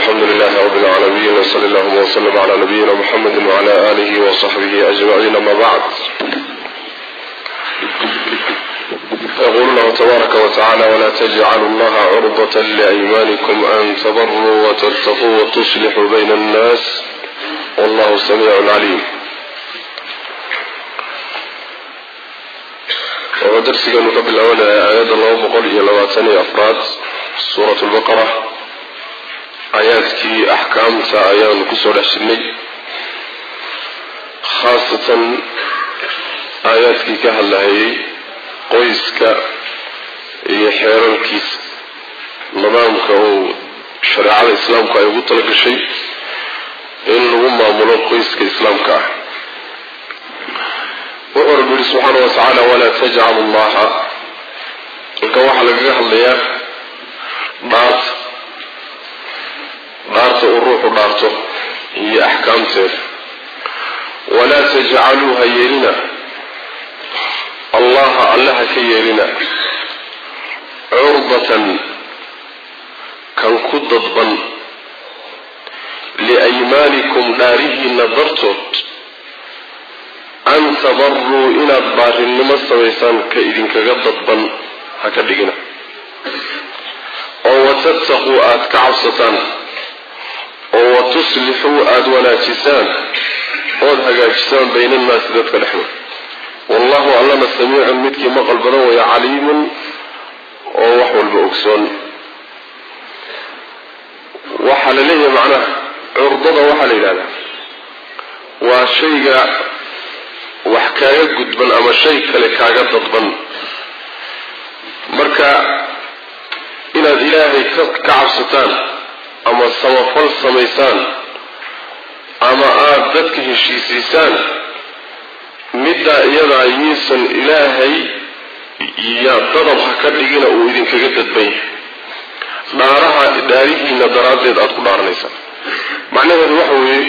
alxamdu lilahi rab اlcaalamiin wsali allahuma wslm cla nabiyina mxamedi wcla alihi wصaxbihi ajmaciin ama bacd yaqulu llahu tabaaraka wtacala wla tajcalu llaha curdat liaymanikum an tabaruu wttaquu wtuslixuu bayna اnnas wallahu samiic caliim wuxuu darsigeenu ka bilaabanaya aayadda laba boqol iyo labaatan iyo afraad suurat lbaqara aayaadkii axkaamta ayaanu kusoo dhex jirnay khaasatan aayaadkii ka hadlahayay qoyska iyo xeerarkiisa nidaamka uu shareecada islaamku ay ugu talagashay in lagu maamulo qoyska islaamka ah wuxuu rabbi yihi subxaana wa tacaala walaa tajcalu llaha halkan waxaa lagaga hadlayaa dhaarta dhaarta uu ruuxu dhaarto iyo axkaamteeda walaa tajcaluu ha yeelina allaha alle ha ka yeelina curdatan kan ku dadban liaymaanikum dhaarihiina dartood an tabaruu inaad baarinimo samaysaan ka idinkaga dadban ha ka dhigina oo watattaquu aada ka cabsataan oo watuslixuu aada wanaajisaan ood hagaajisaan bayna annaasi dadka dhexdooda wallahu allana samiicun midkii maqal badan waya caliimun oo wax walba ogsoon waxaa la leeyahay macnaha curdada waxaa la yidhahdaa waa shayga wax kaaga gudban ama shay kale kaaga dadban marka inaad ilaahay ka cabsataan ama samafal samaysaan ama aada dadka heshiisiisaan middaa iyadaa yiisan ilaahay ya dadab ha ka dhigina uu idinkaga dadban yahay dhaaraha dhaarihiina daraaddeed aada ku dhaaranaysaan macnaheedu waxa weeye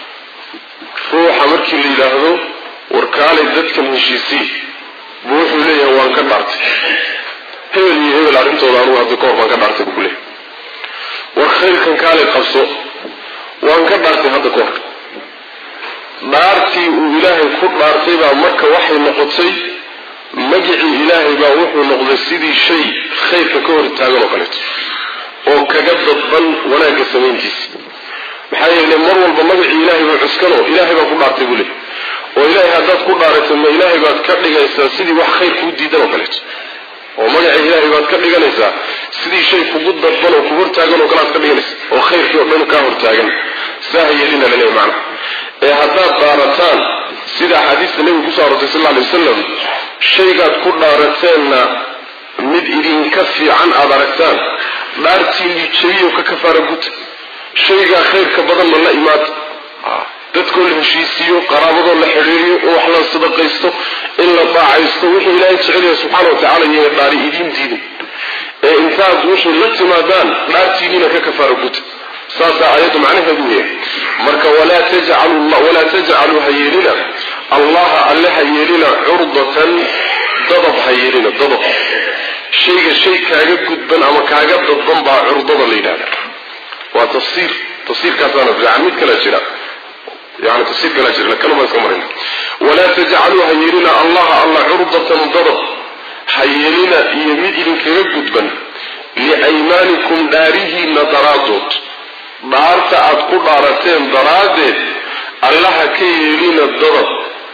ruuxa markii la yidhaahdo warkaalay dadkan heshiisii buu wuxuu leeyahay waan ka dhaartay hebel iyo hebel arrintooda anugu hadda kahor baan ka dhaartay buu ku leeyahay war khayrkan kaalay qabso waan ka dhaartay hadda ka hor dhaartii uu ilaahay ku dhaartay baa marka waxay noqotay magicii ilaahay baa wuxuu noqday sidii shay khayrka ka hor taagan oo kaleeto oo kaga dadban wanaagga samayntiisa maxaa yeelay mar walba magacii ilaahay baa cuskano ilaahay baa ku dhaartay buu leeyahy oo ilaahay haddaad ku dhaarato ma ilaahay baad ka dhigaysaa sidii wax khayr kuu diidan oo kaleeto oo magaca ilaahay baad ka dhiganaysaa sidii shay kugu dadban oo ku hortaagan oo kalead ka dhiganaysa oo khayrkii oo dhan kaa hortaagan saa yeelina laleeyahy macnaha ee haddaad dhaarataan sida axaadiista nebiga kusoo arortay sal lla alay wasalam shaygaad ku dhaarateenna mid idinka fiican aada aragtaan dhaartiinii jebiyo ka kafaara guta shaygaa khayrka badanna la imaada dadkoo la heshiisiiyo qaraabadoo la xidhiiriyo in wax la sadaqaysto in la daacaysto wixii ilaahay jecelyahay subxaana wa tacala iyo dhaari idiin diiday ee intaad wixii la timaadaan dhaartiiniina ka kafaara guta saasaa aayaddu macnaheedu yahay marka walaa tajcaluu ha yeelina allaha alle ha yeelina curdatan dadab ha yeelina dadab shayga shay kaaga gudban ama kaaga dadban baa curdada la yidhahda waa tafsiir tafsiirkaasaana fiican mid kala jira yani tafsiir kalaa jirna kanuma iska marina walaa tajcaluu ha yeelina allaha alla curdatan dadab ha yeelina iyo mid idinkaga gudban liaymaanikum dhaarihiina daraadood dhaarta aada ku dhaarateen daraaddeed allaha ka yeelina dadab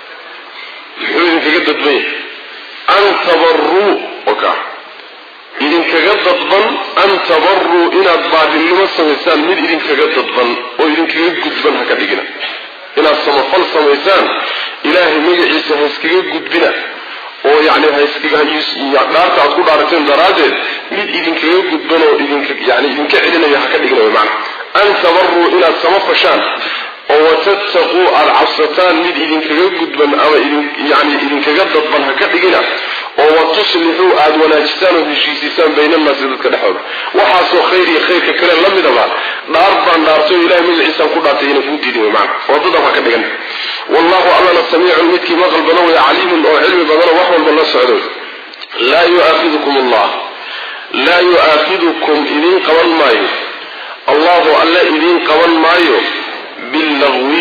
muxuu idinkaga dadban yahay an tabaruu oka idinkaga dadban an tabaruu inaad baadilnimo samaysaan mid idinkaga dadban oo idinkaga gudban ha ka dhigina inaad samafal samaysaan ilaahay magaciisa ha iskaga gudbina oo yani dhaarta aad ku dhaarateen daraaddeed mid idinkaga gudban oo yani idinka celinaya ha ka dhigina mana an tabaruu inaad samafashaan oo watattaquu aada cabsataan mid idinkaga gudban ama yani idinkaga dadban ha ka dhigina oo watuslixuu aada wanaajisaan oo heshiisiisaan bayna annaasi dadka dhexooda waxaasoo khayr iyo khayrka kale la midaba dhaar baan dhaartay oo ilahay magaciisaan ku dhaartay ina kuu diidin mana oo dadab ha ka dhigan wallahu allana samiicun midkii maqal badan way caliimun oo cilmi badanoo wax walba la socdo laa yuaakidukum allah laa yu'aakidukum idin qaban maayo allahu alle idiin qaban maayo billagwi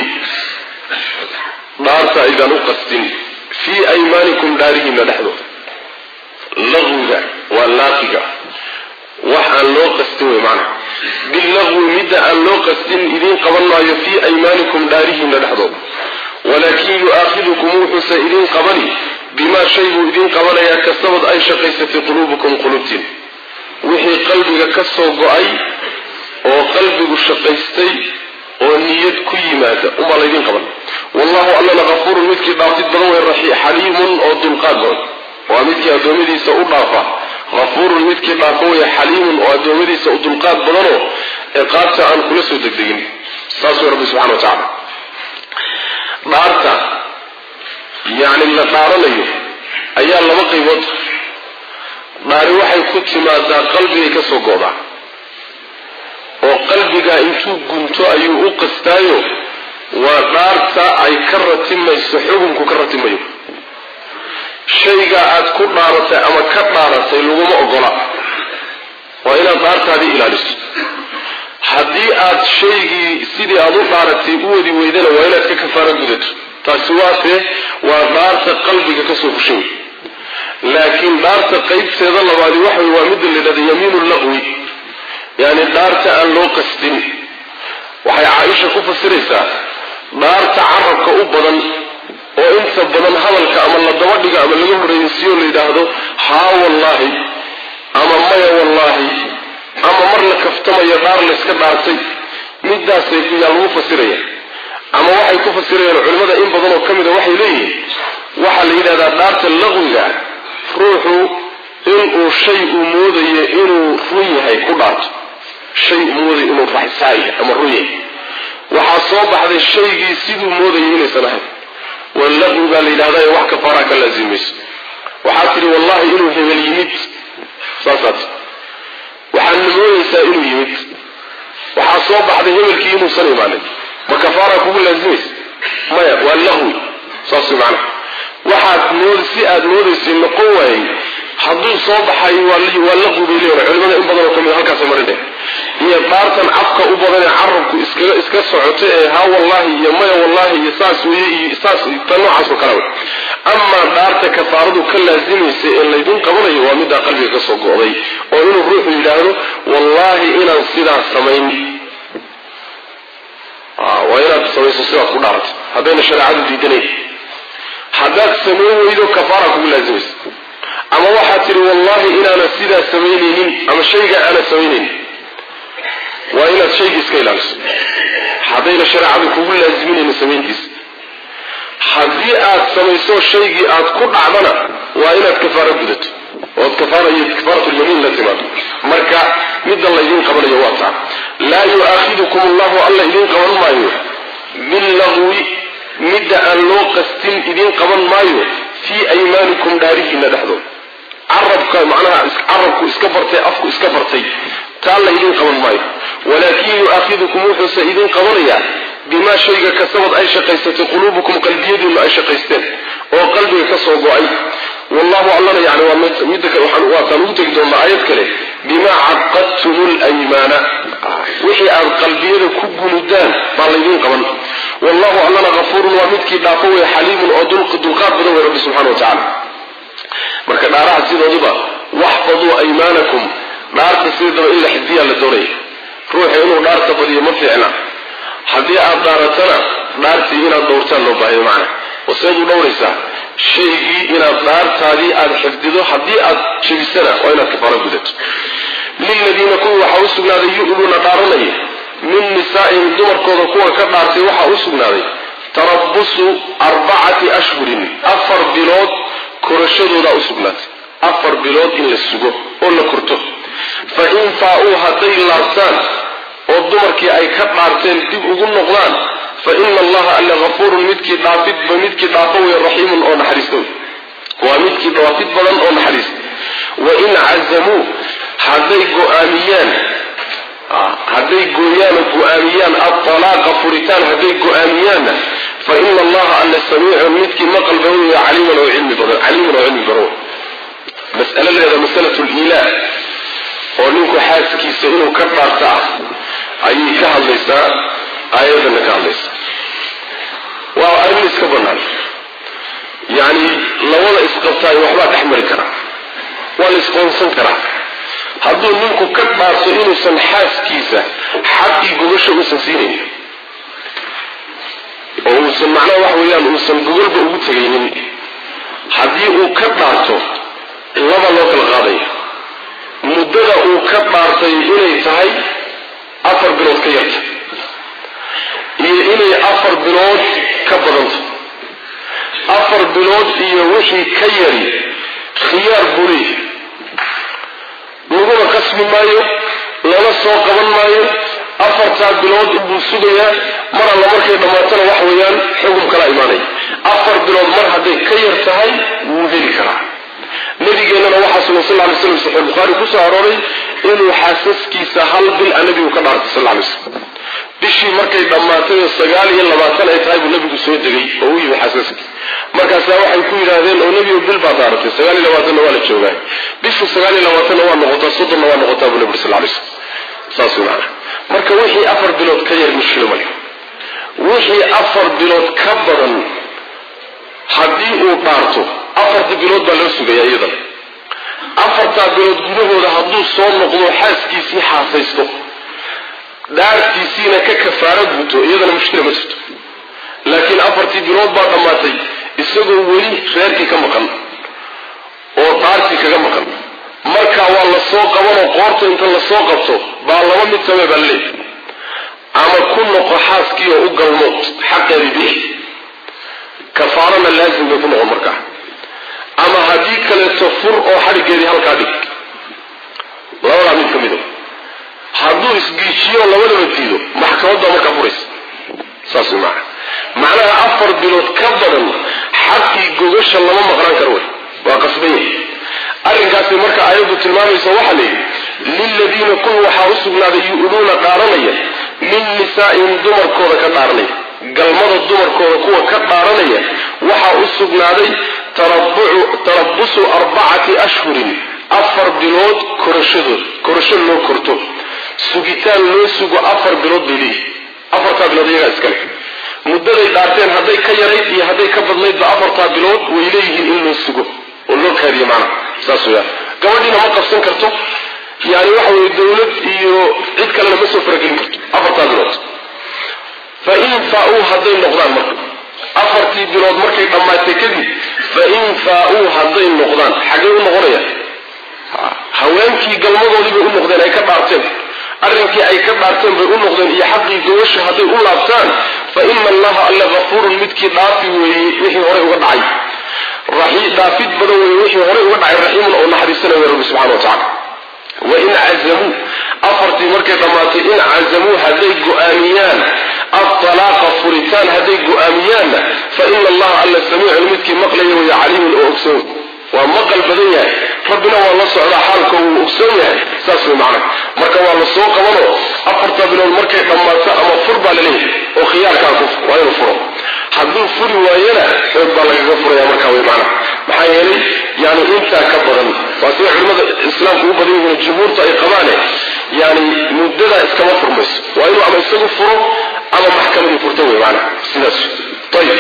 dhaarta aydaan u qastin fii aymaanikum dhaarihiina dhexdooda lagwiga waa laaqiga wax aan loo qastin wey macnaha billagwi midda aan loo qastin idiin qaban maayo fii aymaanikum dhaarihiina dhexdooda walaakin yu-aakhidukum wuxuuse idiin qabani bimaa shay buu idiin qabanayaa kasabad ay shaqaysatay quluubukum qulubtiin wixii qalbiga ka soo go-ay oo qalbigu shaqaystay oo niyad ku yimaada unbaa laydin qaban wallahu allana hafuurun midkii dhaafid badan wey xaliimun oo dulqaad badan waa midkii addoommadiisa u dhaafa hafuurun midkii dhaafo wey xaliimun oo addoommadiisa u dulqaad badanoo ciqaabta aan kula soo degdegin saas wey rabbi subxana wa tacala dhaarta yacni la dhaaranayo ayaa laba qaybood dhaari waxay ku timaadaa qalbigay ka soo go'daa oo qalbiga intuu gunto ayuu u qastaayo waa dhaarta ay ka ratimayso xukunku ka ratimayo shayga aad ku dhaaratay ama ka dhaaratay laguma ogola waa inaad dhaartaadii ilaaliso haddii aad shaygii sidii aad u dhaaratay u wadi weydana waa inaad ka kafaaro gudato taasi waase waa dhaarta qalbiga kasoo fushay laakiin dhaarta qaybteeda labaadi waxa waa midda la yidhahda yamiinu laqwi yani dhaarta aan loo qastin waxay caaisha ku fasiraysaa dhaarta carabka u badan oo inta badan hadalka ama la daba dhigo ama laga horreysiiyo la yidhaahdo haa wallaahi ama maya wallaahi ama mar la kaftamayo dhaar layska dhaartay midaasay yaa lagu fasiraya ama waxay ku fasirayaan culimmada in badan oo ka mida waxay leeyihiin waxaa la yidhahdaa dhaarta laqwiga ruuxu inuu shay uu moodayo inuu run yahay ku dhaarto shay uu moodayo inuu raxsaaya ama run yahay waxaa soo baxday shaygii siduu moodayay inaysan ahayn waa laqwi baa la yidhahdaa wax kafaaraa ka laasimayso waxaad tidhi wallahi inuu hebel yimid saasaad waxaadna moodaysaa inuu yimid waxaa soo baxday hebelkii inuusan imaanin ma kafaaraa kugu laasimaysa maya waa laqwi saas macana waxaad mood si aad moodaysay noqon waayey hadduu soo baxay waa laqwi bay leeyihin culimada in badan oo kamid halkaasay marineen iyo dhaartan cafka u badan ee carabku iskaga iska socoto ee haa wallahi iyo maya wallahi iyo saas weye iyo saas ta noocaasoo kale wey amaa dhaarta kafaaradu ka laasimaysa ee laydin qabanayo waa middaa qalbiga ka soo go'day oo inuu ruuxu yidhaahdo wallaahi inaan sidaas samayn waa inaad samayso sidaad ku dhaaratay haddayna shareecadu diidanayn haddaad samayn weydo kafaara kugu laasimaysa ama waxaad tidhi wallahi inaana sidaa samaynaynin ama shayga aanad samaynaynin waa inaad shayga iska ilaaliso haddayna shareecadu kugu laasiminaynin samayntiisa haddii aad samayso shaygii aad ku dhacdana waa inaad kafaaro gudato ood kafaaratulyamiin la timaado marka midda laydin qabanayo waa taa laa yu'aakhidukum allahu alla idin qaban maayo billagwi midda aan loo qastin idiin qaban maayo fii aymaanikum dhaarihiina dhexdooda carabka macnaha carabku iska bartay afku iska bartay taa la idiin qaban maayo walaakin yu'aakhidukum wuxuuse idiin qabanayaa bimaa shayga kasabad ay shaqaysatay quluubukum qalbiyadiinu ay shaqaysteen oo qalbiga ka soo go-ay wallahu allana yani waa midda waataan ugu tegi doonaa aayad kale bimaa caqadtum lymaana wixii aad qalbiyada ku gunudaan baa laydiin qaban wallahu allana hafuurun waa midkii dhaafo wey xaliimun oo dulqaad badan wey rabbi subxana wa tacala marka dhaaraha sidooduba waxfaduu aymaanakum dhaarta sidaba in la xifdiyaa la doonaya ruuxa inuu dhaarta badiyo ma fiicna haddii aad dhaaratana dhaartii inaad dhowrtaan loo baahayo macna oo seed u dhowraysaa shaygii inaad dhaartaadii aada xifdido haddii aad jebisana waa inaad kafaaro gudato liladiina kuwii waxaa u sugnaaday yu'luuna dhaaranaya min nisaa'ihim dumarkooda kuwa ka dhaartay waxaa u sugnaaday tarabusu arbacati ashhurin afar bilood korashadoodaa u sugnaatay afar bilood in la sugo oo la korto fa in faa-uu hadday laabtaan oo dumarkii ay ka dhaarteen dib ugu noqdaan fa ina allaha alla hafuurun midkii dhaafidba midkii dhaafo wey raxiimun oo naxariista wey waa midkii dhaafid badan oo naxariista wa in cazamuu hadday go-aamiyaan hadday gooyaan oo go-aamiyaan atalaaqa furitaan hadday go-aamiyaanna fa ina allaha alla samiicun midkii maqal badan wey caliiman oo cilmi badan caliiman oo cilmi badan mas'aladeeda masalatu lilah oo ninku xaaskiisa inuu ka dhaarta ah ayay ka hadlaysaa aayadana ka hadlaysaa waa arrin iska banaan yacni labada isqabtaay waxbaa dhex mari karaa waa la isqoonsan karaa hadduu ninku ka dhaarto inuusan xaaskiisa xaqii gogasha uusan siinayn oo uusan macnaha waxa weeyaan uusan gogolba ugu tegaynin haddii uu ka dhaarto laba loo kala qaadaya muddada uu ka dhaartay inay tahay afar bilood ka yarta iyo inay afar bilood ka badanta afar bilood iyo wixii ka yari khiyaar buu leeyahay laguna qasbi maayo lala soo qaban maayo afartaa bilood inbuu sugayaa mar alla markay dhammaatana wax weeyaan xugum kala imaanaya afar bilood mar hadday ka yar tahay wuu heli karaa nabigeennana waxaa sugan sal lay slam saxiix bukhaari kusoo arooray inuu xaasaskiisa hal bil a nabigu ka dhaartay sal lay slam bishii markay dhammaatay oo sagaal iyo labaatan ay tahay buu nabigu soo degay oo u yimi xaasaskii markaasaa waxay ku yidhaahdeen oo nebigu bil baa daaratay sagaal iyo labaatanna waa la joogaa bishii sagaal iyo labaatanna waa noqotaa soddonna waa noqotaa buu nabi sal lay slam saas wey macana marka wixii afar bilood ka yar mushkilo male wixii afar bilood ka badan haddii uu dhaarto afartii bilood baa loo sugaya iyadana afartaa bilood gudahooda hadduu soo noqdo xaaskiisii xaasaysto dhaartiisiina ka kafaaro guto iyadana mushkila ma jirto laakiin afartii bilood baa dhammaatay isagoo weli reerkii ka maqan oo dhaartii kaga maqan markaa waa la soo qabanoo qoorta inta la soo qabto baa laba mid samee baa laleeyahy ama ku noqo xaaskii oo u galmood xaqeedii bixi kafaarana laazim bay ku noqon markaa ama haddii kaleeto fur oo xadhigeedii halkaa dhig labadaa mid ka mido hadduu isgiijiyo labadaba diido maxkamadda markaa furaysa saas way macana macnaha afar bilood ka badan xaqii gogasha lama maqnaan karo wey waa qasban yahay arrinkaasi marka aayaddu tilmaamaysa waxaa la yidhi liladiina kun waxaa u sugnaaday yu-luuna dhaaranaya min nisaa'ihim dumarkooda ka dhaaranaya galmada dumarkooda kuwa ka dhaaranaya waxaa u sugnaaday tarabusu arbacati ashhurin afar bilood korashadood korasho loo korto sugitaan loo sugo afar bilood bay leeyihi afartaa bilood iyagaa iskale muddaday dhaarteen hadday ka yarayd iyo hadday ka badnaydba afartaa bilood way leeyihiin in loo sugo oo loo kaadiyo macnaha saas weyaan gabadhiina ma qabsan karto yani waxa weye dawlad iyo cid kalena ma soo faragelin karto afartaa bilood fa in faa-uu hadday noqdaan marka afartii bilood markay dhammaatay kadib fa in faa-uu hadday noqdaan xaggay u noqonayaan haweenkii galmadoodii bay u noqdeen ay ka dhaarteen arrinkii ay ka dhaarteen bay u noqdeen iyo xaqii gawasha hadday u laabtaan fa ina allaha alla hafuurun midkii dhaafi weeye wixii horey uga dhacay dhaafid badan weeye wixii horey uga dhacay raxiimun oo naxariisanaya rabbi subxana wa tacala wain cazamuu afartii markay dhammaatay in cazamuu hadday go-aamiyaan atalaaqa furitaan hadday go-aamiyaanna fa ina allaha alla samiicun midkii maqlaya waya caliimun oo ogsoon waa maqal badan yahay rabbina waa la socdaa xaalka wuu ogsoon yahay saas way macna marka waa la soo qabanoo afarta bilood markay dhammaato ama fur baa laleeyahay oo khiyaarkaa ku waa inuu furo hadduu furi waayana xoog baa lagaga furaya markaa way macna maxaa yeelay yani intaa ka badan waa sida culimmada islaamku u badan yihiin jumhuurta ay qabaane yani muddada iskama furmayso waa inuu ama isagu furo ama maxkamadii furto wey macna sidaas ayib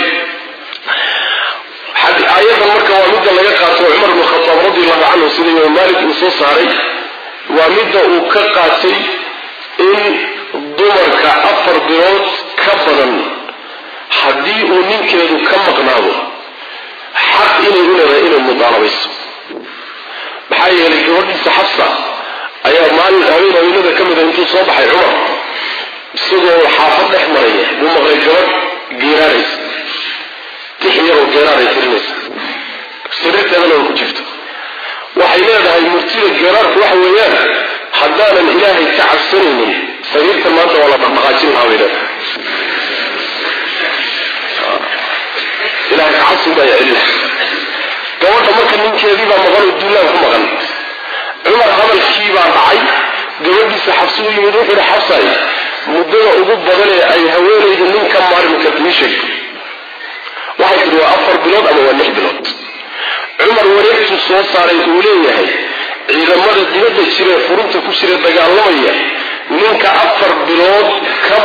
aayadan marka waa midda laga qaato cumar bnu khataab radi allahu canhu sida imaam malik uu soo saaray waa midda uu ka qaatay in dumarka afar bilood ka badan haddii uu ninkeedu ka maqnaado xaq inay u leedahay inay mudaalabayso maxaa yeelay gabadhiisa xafsa ayaa maalin haween haweenada ka mida intuu soo baxay cumar isagoo xaafad dhex maraya buu maqlay gabadh geeraaraysa tix yaroo geeraaray tirinaysa sariirteedana way ku jirto waxay leedahay murtida geeraarku waxa weeyaan haddaanan ilaahay ka cabsanaynin sariirtan maanta waa la dhaqdhaqaajin lahaa bay leedahay ilahay kacabsin baa celina gabadha marka ninkeedii baa maqan oo duulaan ku maqan cumar hadalkii baa dhacay gabadhiisa xabsi u yimid wuxuu ihi xabsay muddada ugu badan ee ay haweenaydu nin ka maarmi karta ii sheeg waxay tihi waa afar bilood ama waa lix bilood cumar wareegtuu soo saaray uu leeyahay ciidamada dibadda jira ee furunta ku jira dagaalamaya ninka afar bilood ka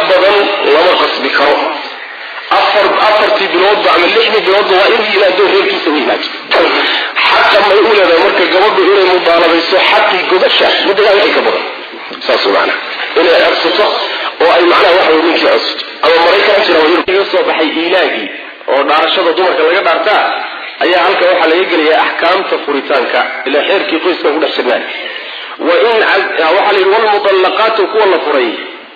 afartii biloodba ama lixdii biloodba waa inuu yimaado reerkiisa u yimaado xaqa may u leedahay marka gabadhu inay mudaalabayso xaqii gobasha muddadaa wixii ka badan saas macana inay codsato oo ay macnaha waxa wey ninkii codsato ama maraykan jira iga soo baxay ilaagii oo dhaarashada dumarka laga dhaartaa ayaa halka waxaa laga gelaya axkaamta furitaanka ilaa xeerkii qoyska ku dhex jirnaan wain waxaa la yidhi walmudallaqaatu kuwa la furay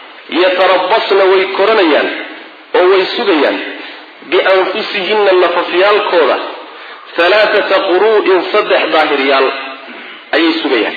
yatarabasna way koranayaan oo way sugayaan bianfusihinna nafafyaalkooda halaaata quru'in saddex daahiryaal ayay sugayaan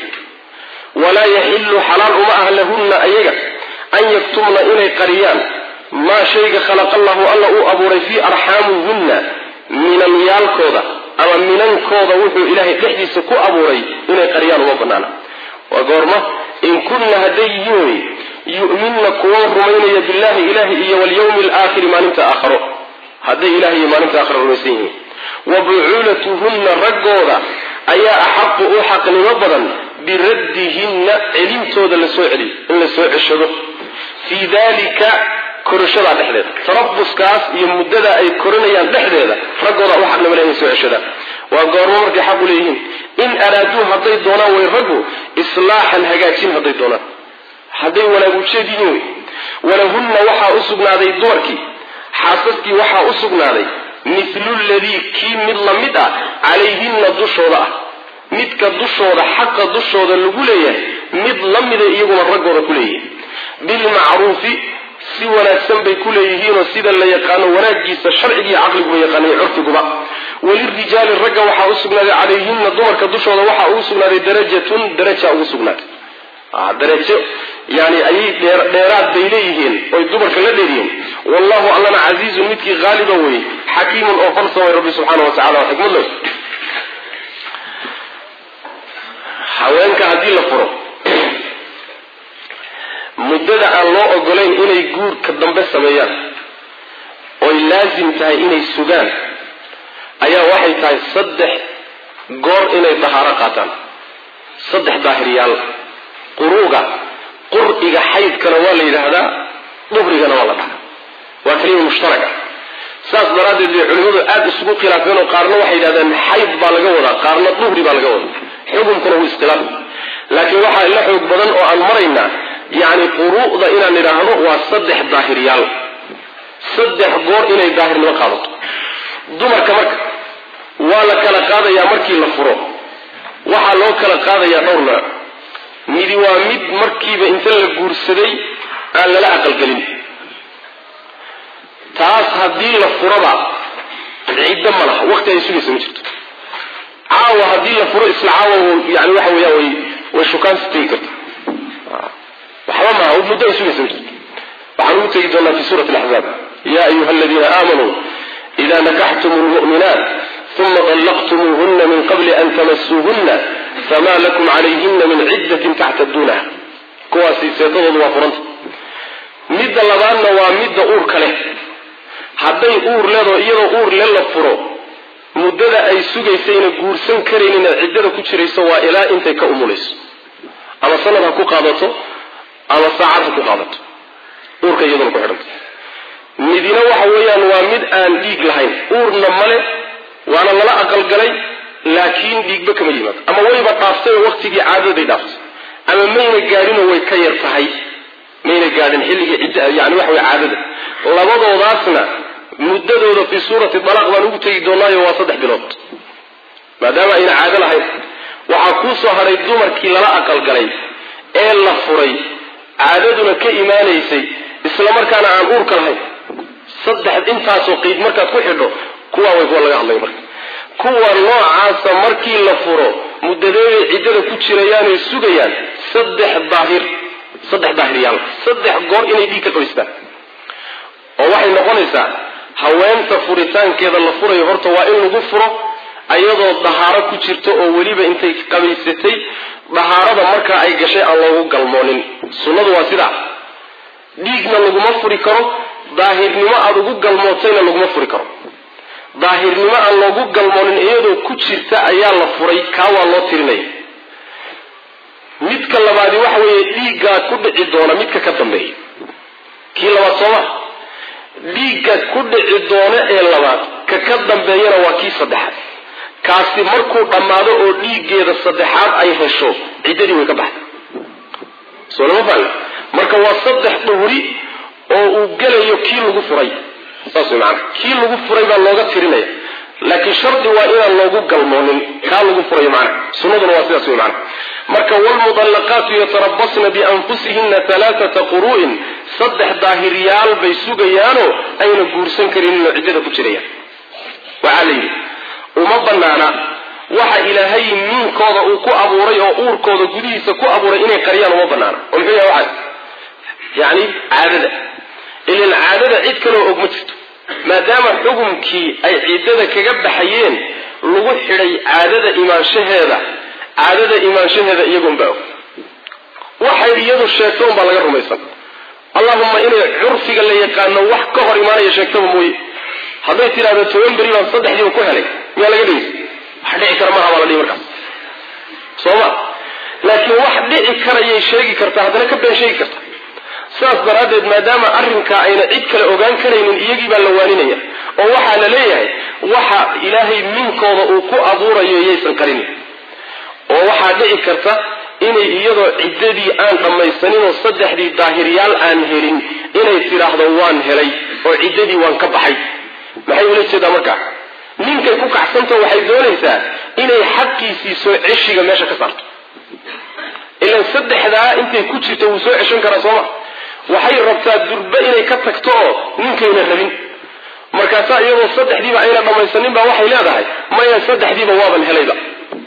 walaa yaxilu xalaal uma ah lahunna ayaga an yaktumna inay qariyaan maa shayga khalaqa allahu alla uu abuuray fii arxaamihunna minanyaalkooda ama minankooda wuxuu ilaahay dhexdiisa ku abuuray inay qariyaan uma banaana waa goorma in kunna hadday yihiin wey yu'minna kuwa rumaynaya billahi ilahi iyo walyawmi alaakhiri maalinta aakharo hadday ilahay iyo maalinta aakharo rumaysan yihiin wa bucuulatuhunna raggooda ayaa axaqu u xaqnimo badan biraddihinna celintooda la soo celiyo in la soo ceshado fii dalika korashadaa dhexdeeda tarabuskaas iyo muddada ay koranayaan dhexdeeda raggooda u xaqnimo leh inay soo ceshadaan waa goormo markay xaq u leeyihiin in araaduu hadday doonaan way raggu islaaxan hagaajin hadday doonaan hadday wanaag ujeed yihiin wey walahunna waxaa u sugnaaday dumarkii xaasaskii waxaa u sugnaaday mithlu ladii kii mid la mid ah calayhinna dushooda ah midka dushooda xaqa dushooda lagu leeyahay mid la mida iyaguna raggooda ku leeyihiin bilmacruufi si wanaagsan bay ku leeyihiinoo sida la yaqaano wanaagiisa sharcigiiyo caqliguba yaqaanay curfiguba walirijaali ragga waxaa u sugnaaday calayhinna dumarka dushooda waxaa ugu sugnaaday darajatun daraja ugu sugnaaday darajo yani ayay dheeraad bay leeyihiin oy dumarka la dheeryihiin wallahu allana casiizun midkii haaliba wey xakiimun oo falsamay rabbi subxaana wa tacala oo xikmad leh haweenka haddii la furo muddada aan loo ogolayn inay guurka dambe sameeyaan oy laasim tahay inay sugaan ayaa waxay tahay saddex goor inay dahaaro qaataan saddex daahiryaal quruuga qur'iga xaydkana waa la yidhaahdaa duhrigana waa la dhahaa waa kelima mushtaraka saas daraaddeed bay culimmadu aada isugu khilaafeen oo qaarna waxay yidhahdeen xayd baa laga wadaa qaarna duhri baa laga wadaa xukunkuna wuu iskhilaaf laakiin waxaa la xoog badan oo aan maraynaa yacni quru'da inaan idhaahdo waa saddex daahiryaal saddex goor inay daahirnimo qaadato dumarka marka waa la kala qaadayaa markii la furo waxaa loo kala qaadayaa dhowr nooc midi waa mid markiiba inta la guursaday aan lala aqalgelin taas haddii la furaba ciddo ma laha waqti ay sugaysa ma jirto caawa haddii la furo isla caawa yani waxa weeyaan way way shukaansi tegi karta waxba maaha muddo ay sugaysa ma jirto waxaan ugu tegi doonaa fi suurati alaxzaab ya ayuha aladiina aamanuu ida nakaxtum lmu'minaat uma طلqtmuuhuna min qabli an tamasuuhuna fama lakum calayhina min ciddatin tactaduunaha kuwaasi seetadoodu waa furanta midda labaadna waa midda uurka leh hadday uur leedoo iyadoo uur le la furo muddada ay sugaysayna guursan karaynin ee ciddada ku jirayso waa ilaa intay ka umulayso ama sanad ha ku qaadato ama saacad ha ku qaadato uurka iyaduna ku xidhanta midina waxa weeyaan waa mid aan dhiig lahayn uurna male waana lala aqalgalay laakiin dhiigba kama yimaado ama wayba dhaaftay oo waqtigii caadadaday dhaaftay ama mayna gaadhinoo way ka yar tahay mayna gaadhin xilligii cidda yani waxa way caadada labadoodaasna muddadooda fii suurati dalaaq baan ugu tegi doonaayo waa saddex bilood maadaama ayna caado lahayn waxaa kuu soo hadhay dumarkii lala aqalgalay ee la furay caadaduna ka imaanaysay islamarkaana aan uurka lahayn saddex intaasoo qiid markaad ku xidho kuwaa way kuwa laga hadlay marka kuwa noocaasa markii la furo muddadeeday ciddada ku jirayaanay sugayaan saddex daahir saddex daahiryaal saddex goor inay dhiig ka qoystaan oo waxay noqonaysaa haweenta furitaankeeda la furayo horta waa in lagu furo ayadoo dahaaro ku jirto oo weliba intay qabaysatay dahaarada markaa ay gashay aan loogu galmoonin sunnadu waa sidaa dhiigna laguma furi karo daahirnimo aada ugu galmootayna laguma furi karo daahirnimo aan loogu galmoonin iyadoo ku jirta ayaa la furay kaa waa loo tirinaya midka labaadi waxa weeye dhiiggaa ku dhici doona midka ka dambeeya kii labaad sooma dhiigga ku dhici doono ee labaad ka ka dambeeyana waa kii saddexaad kaasi markuu dhammaado oo dhiiggeeda saddexaad ay hesho ciddadii way ka baxday soo lama fahmi marka waa saddex dhuhri oo uu gelayo kii lagu furay saas way macana kii lagu furay baa looga tirinaya laakiin shardi waa inaan loogu galmoonin kaa lagu furayo macana sunnaduna waa sidaas way macana marka wlmudallaqaatu yatarabasna bianfusihina alaaata quru'in saddex daahiryaal bay sugayaanoo ayna guursan karinoo ciddada ku jirayaan waxaa la yidhi uma banaana waxa ilaahay miinkooda uu ku abuuray oo uurkooda gudihiisa ku abuuray inay qariyaan uma banaana oo muxuu yahay waxaas yacni caadada ilan caadada cid kaloo og ma jirto maadaama xukumkii ay ciddada kaga baxayeen lagu xidhay caadada imaanshaheeda caadada imaanshaheeda iyagoonbaa og waxay iyadu sheegto unbaa laga rumaysan allahuma inay curfiga la yaqaano wax ka hor imaanaya sheegtaba mooye hadday tidhahdo toban beri baan saddexdiiba ku helay miyaa laga dhigaysa wax dhici kara maaha baa la dhihi markaas soo ma laakiin wax dhici karayay sheegi kartaa haddana ka been sheegi karta sidaas daraaddeed maadaama arrinkaa ayna cid kale ogaan karaynin iyagii baa la waaninaya oo waxaa la leeyahay waxa ilaahay minkooda uu ku abuurayo yaysan qarinin oo waxaa dhici karta inay iyadoo ciddadii aan dhammaysaninoo saddexdii daahiryaal aan helin inay tidhaahdo waan helay oo ciddadii waan ka baxay maxay ula jeedaa markaa ninkay ku kacsanta waxay doonaysaa inay xaqiisii soo ceshiga meesha ka saarto ilan saddexdaa intay ku jirto wuu soo ceshan karaa sooma waxay rabtaa durbe inay ka tagto oo ninkayna rabin markaasaa iyadoo saddexdiiba ayna dhammaysanin baa waxay leedahay maya saddexdiiba waaban helayba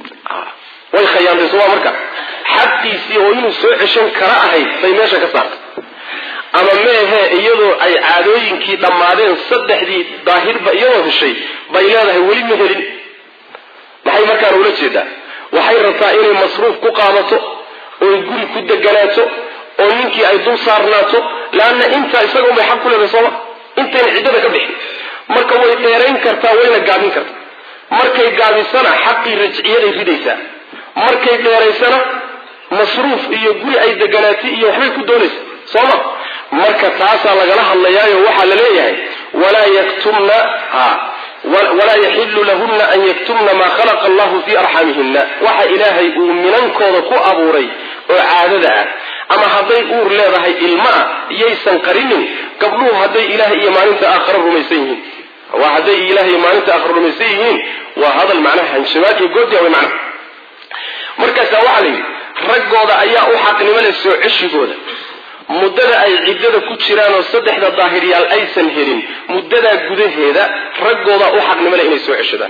way khayaantay sooma marka xaqiisii oo inuu soo ceshan kara ahayd bay meesha ka saartay ama meehe iyadoo ay caadooyinkii dhammaadeen saddexdii daahirba iyadoo heshay bay leedahay weli ma helin maxay markaan ula jeedaa waxay rabtaa inay masruuf ku qaadato oy guri ku deganaato oo ninkii ay dul saarnaato laanna intaa isaga unbay xaq ku leedahay sooma intayna ciddada ka bixin marka way dheerayn kartaa wayna gaabin kartaa markay gaabisana xaqii rajciyaday ridaysaa markay dheeraysana masruuf iyo guri ay deganaatay iyo waxbay ku doonaysa sooma marka taasaa lagala hadlayaayo waxaa la leeyahay walaa yaktumna walaa yaxilu lahuna an yaktumna maa khalaqa allahu fii arxamihina waxa ilaahay uu minankooda ku abuuray oo caadada ah ama hadday uur leedahay ilma ah yaysan qarinin gabdhuhu hadday ilahay iyo maalinta aakhare rumaysan yihiin waa hadday ilahay iyo maalinta aakhare rumaysan yihiin waa hadal macnaha hanshabaad iyo goodiya way macnaha markaasaa waxaa la yidhi raggooda ayaa u xaqnimo leh soo ceshigooda muddada ay ciddada ku jiraan oo saddexda daahiryaal aysan helin muddadaa gudaheeda raggoodaa u xaqnimo leh inay soo ceshadaan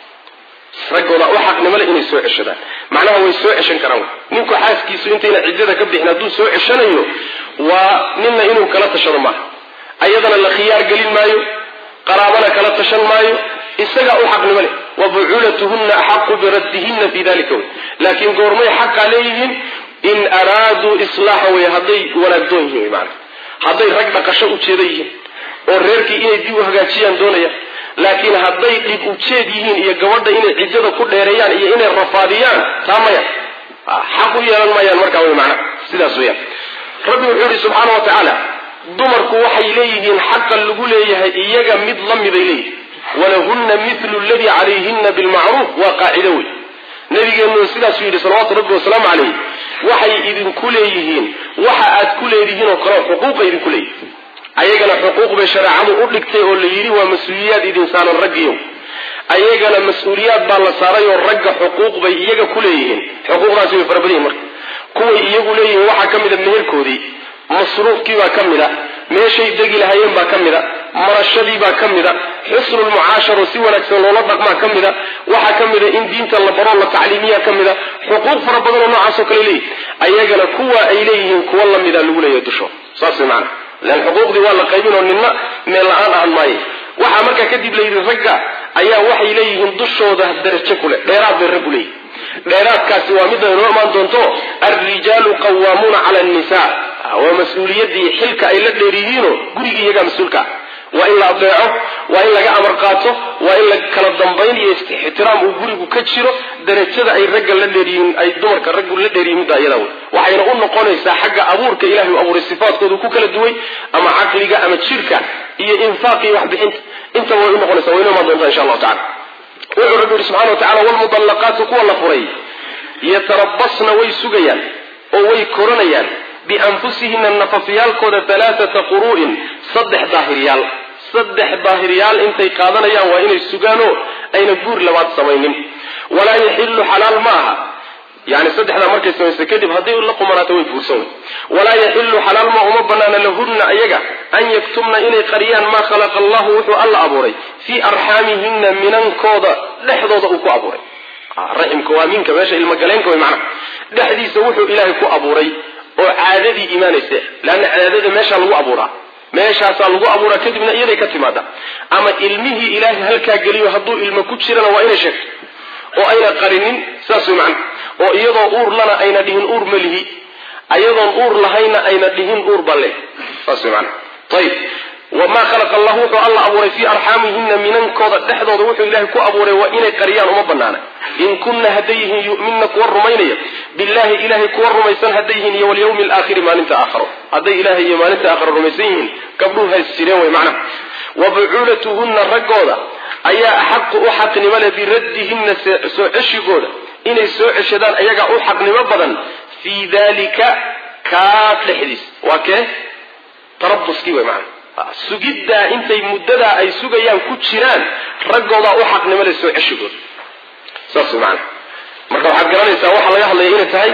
raggoodaa u xaqnimo leh inay soo ceshadaan macnaha way soo ceshan karaan ninku xaaskiisu intayna ciddada ka bixin hadduu soo ceshanayo waa ninna inuu kala tashado maaha ayadana la khiyaar gelin maayo qaraabana kala tashan maayo isagaa u xaqnimo leh wa bucuulatuhunna axaqu biraddihinna fii dalika wey laakiin goormay xaqaa leeyihiin in araaduu islaaxa wey hadday wanaagdoon yihiin wy maana hadday rag dhaqasho ujeeda yihiin oo reerkii inay dib u hagaajiyaan doonayaan laakiin hadday dhib ujeed yihiin iyo gabadha inay ciddada ku dheereeyaan iyo inay rafaadiyaan taa maya xaq u yeelan maayaan markaa wey macna sidaas weyaan rabbi wuxuu yihi subxaana wa tacaala dumarku waxay leeyihiin xaqa lagu leeyahay iyaga mid la miday leeyihin walahunna milu ladii calayhina bilmacruuf waa qaacido wey nabigeennu sidaasuu yidhi salawaatu rabbi wasalaamu calayh waxay idinku leeyihiin waxa aad ku leedihiin oo kale xuquuqa idinku leeyihin ayagana xuquuq bay shareecadu u dhigtay oo la yidhi waa mas-uuliyaad idin saaran raggiyo ayagana mas-uuliyaad baa la saaray oo ragga xuquuq bay iyaga ku leeyihiin xuquuqdaasi way fara badan yihin marka kuway iyagu leeyihiin waxaa ka mid a meherkoodii masruufkii baa ka mid a meeshay degi lahayeen baa ka mid a marashadii baa ka mid a xusnulmucaasharo si wanaagsan loola dhaqmaa ka mid a waxaa ka mid a in diinta la baro la tacliimiya ka mid a xuquuq fara badan oo noocaasoo kale leeyihin ayagana kuwa ay leeyihiin kuwa lamida lagu leeyahay dusho saas way macana lan xuquuqdii waa la qaybin oo ninna meel la-aan ahan maaye waxaa markaa kadib la yidhi ragga ayaa waxay leeyihiin dushooda darajo kule dheeraad bay raggu leeyihin dheeraadkaasi waa midda inoo imaan doonto alrijaalu qawaamuuna cala annisaa waa mas-uuliyadii xilka ay la dheer yihiinoo gurigii iyagaa mas-uulka waa in la adeeco waa in laga amar qaato waa in la kala dambayn iyo ixtiraam uu gurigu ka jiro darajada ay ragga la dheeryihiin ay dumarka raggu la dheeryihin midda iyada wey waxayna u noqonaysaa xagga abuurka ilahay u abuuray sifaadkoodu ku kala duway ama caqliga ama jirka iyo infaaq iyo waxbixinta intaba way u noqonaysa way inoomaa doontaa insha allahu tacala wuxuu rabbi yihi subxana wa tacala walmudallaqaatu kuwa la furay yatarabasna way sugayaan oo way koranayaan bianfusihina nafafyaalkooda alaaata quru'in saddex daahiryaal saddex daahiryaal intay qaadanayaan waa inay sugaanoo ayna guur labaad samaynin walaa yaxilu xalaal ma aha yani saddexdaa markay samaysa kadib hadday la qumanaato way guursan wey walaa yaxilu xalaal ma uma banaana lahunna ayaga an yaktumna inay qariyaan maa khalaqa allahu wuxuu alla abuuray fii arxaamihina minankooda dhexdooda uu ku abuuray raximka waa minka meesha ilmagaleenka way macnaha dhexdiisa wuxuu ilaahay ku abuuray oo caadadii imaanaysa leanna caadada meeshaa lagu abuuraa meeshaasaa lagu abuuraa kadibna iyaday ka timaada ama ilmihii ilaahay halkaa geliyo hadduu ilmo ku jirana waa inay sheegto oo ayna qarinin saas way macna oo iyadoo uur lana ayna dhihin uur ma lihi ayadoon uur lahayna ayna dhihin uur balle saas way macna ayib wamaa khalaqa allahu wuxuu alla abuuray fii arxaamihina minankooda dhexdooda wuxuu ilaahay ku abuuray waa inay qariyaan uma banaana in kunna hadday yihiin yu'minna kuwa rumaynaya billahi ilahay kuwa rumaysan hadday yihiin iyo walyawmi alaakhiri maalinta aakharo hadday ilaahay iyo maalinta aakharo rumaysan yihiin gabdhuhu hays jireen way macnaha wa bucuulatuhunna raggooda ayaa axaqu u xaqnimo leh biraddihinna soo ceshigooda inay soo ceshadaan ayagaa u xaqnimo badan fii dalika kaa dhexdiis waa kee tarabuskii way macnaha sugiddaa intay muddadaa ay sugayaan ku jiraan raggoodaa u xaqnimo leh soo ceshigooda saas way macana marka waxaad garanaysaa waxaa laga hadlaya inay tahay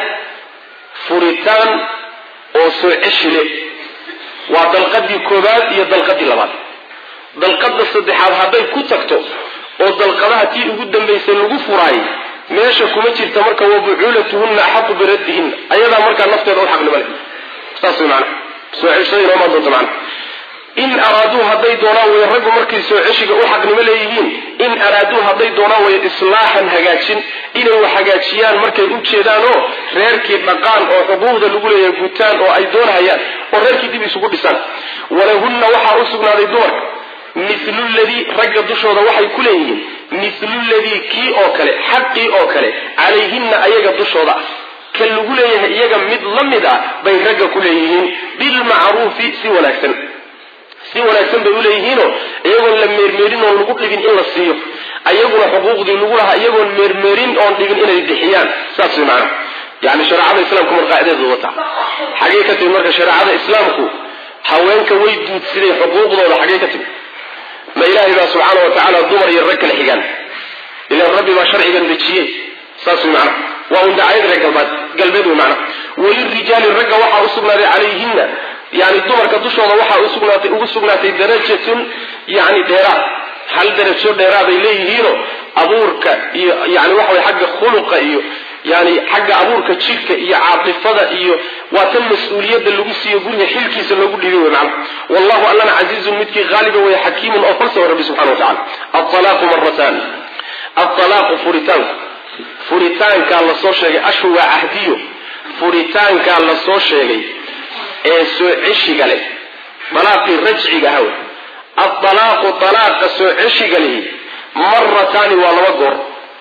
furitaan oo soo ceshi le waa dalqadii koobaad iyo dalqadii labaad dalqada saddexaad hadday ku tagto oo dalqadaha tii ugu dambaysay lagu furaayay meesha kuma jirta marka wa bucuulatuhunna axaqu biraddihinna ayadaa markaa nafteeda u xaqnimo leh saas way macana soo ceshada inoomaa doonta macana in araaduu hadday doonaan way raggu markay soo ceshiga u xaqnimo leeyihiin in araaduu hadday doonaan way islaaxan hagaajin inay wax hagaajiyaan markay u jeedaan oo reerkii dhaqaan oo xuquuqda lagu leeyahay gutaan oo ay doonahayaan oo reerkii dib isugu dhisaan walahunna waxaa u sugnaaday dumarka milu ladii ragga dushooda waxay ku leeyihiin milu ladii kii oo kale xaqii oo kale calayhinna ayaga dushooda ah ka lagu leeyahay iyaga mid la mid ah bay ragga ku leeyihiin bilmacruufi si wanaagsan si wanaagsan bay uleeyihiinoo iyagoon la meermeerin oon lagu dhibin in la siiyo ayaguna xuquuqdii lagu lahaa iyagoon meermeerin oon dhibin inay bixiyaan saas way macana yani shareecada islaamku mar qaacidadeedu wata xagee ka timid marka shareecada islaamku haweenka way duudsiday xuquuqdooda xagee ka timid ma ilaahay baa subxaana wa tacaala dumar iyo rag kala xigaan ilan rabbi baa sharcigan dejiyey saas way macana waa un dacayad reer galbeed galbeed wey macana walirijaali ragga waxaa usugnaaday calayhinna yani dumarka dushooda waxaa usugnaatay ugu sugnaatay darajatun yani dheeraad hal darajo dheeraaday leeyihiinoo abuurka iyo yani waxa way xagga khuluqa iyo yani xagga abuurka jidhka iyo caatifada iyo waa tan mas-uuliyadda lagu siiyo guriga xilkiisa loogu dhibay wey macana wallahu allana casiizun midkii haaliba wey xakiimun oo falsawa rabbi subxana wa tacala aalaaqu maratan aalaaqu furitaanku furitaankaa lasoo sheegay ashu waa cahdiyo furitaankaa lasoo sheegay ee soo ceshiga leh dalaaqii rajciga aha wey aalaaqu dalaaqa soo ceshiga lihi marataani waa laba goor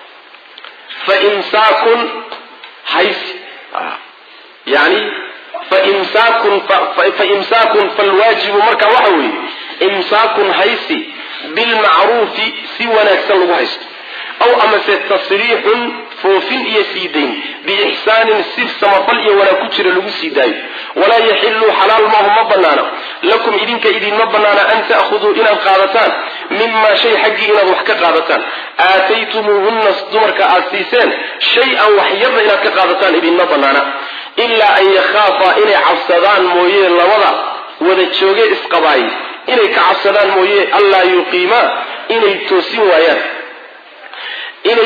fa imsaakun haysi yani faimsaakun fa imsaakun falwaajibu marka waxa weeye imsaakun haysi bilmacruufi si wanaagsan lagu haysto aw amase tasriixun foofin iyo sii dayn biixsaanin si samafal iyo wanaag ku jira lagu sii daayo walaa yaxiluu xalaal maahu ma banaana lakum idinka idinma banaana an ta'khuduu inaad qaadataan mimaa shay xaggii inaad wax ka qaadataan aataytumuuhunna dumarka aad siiseen shay-an wax yarna inaad ka qaadataan idinma banaana ilaa an yakhaafa inay cabsadaan mooye labada wada jooge isqabaay inay ka cabsadaan mooye allaa yuqiimaa inay toosin waayaan inay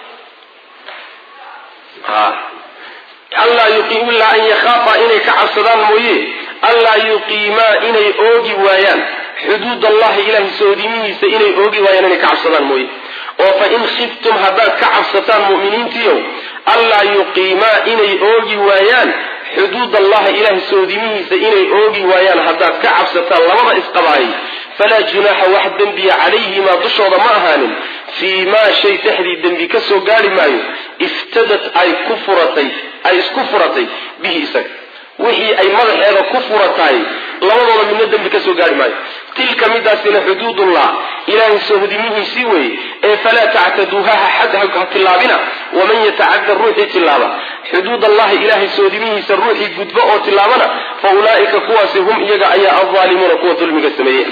allaa yuqiim ilaa an yakhaafa inay ka cabsadaan mooye allaa yuqiimaa inay oogi waayaan xuduud allahi ilahay soodimihiisa inay oogi waayaan inay ka cabsadaan mooye oo fa in khiftum haddaad ka cabsataan mu'miniintiiow allaa yuqiimaa inay oogi waayaan xuduud allahi ilahay soodimihiisa inay oogi waayaan haddaad ka cabsataan labada isqabaayay falaa junaaxa wax dembiya calayhimaa dushooda ma ahaanin fii maa shay dhexdii dembi ka soo gaari maayo iftadat ay ku furatay ay isku furatay bihi isaga wixii ay madaxeeda ku furataay labadooda midna dembi ka soo gaari maayo tilka midaasina xuduudullah ilaahay sohdimihiisii weeye ee falaa tactaduuha xad ha tillaabina waman yatacada ruuxii tillaaba xuduud allahi ilaahay sohdimihiisa ruuxii gudbo oo tillaabana fa ulaa'ika kuwaasi hum iyaga ayaa alzaalimuuna kuwa dulmiga sameeye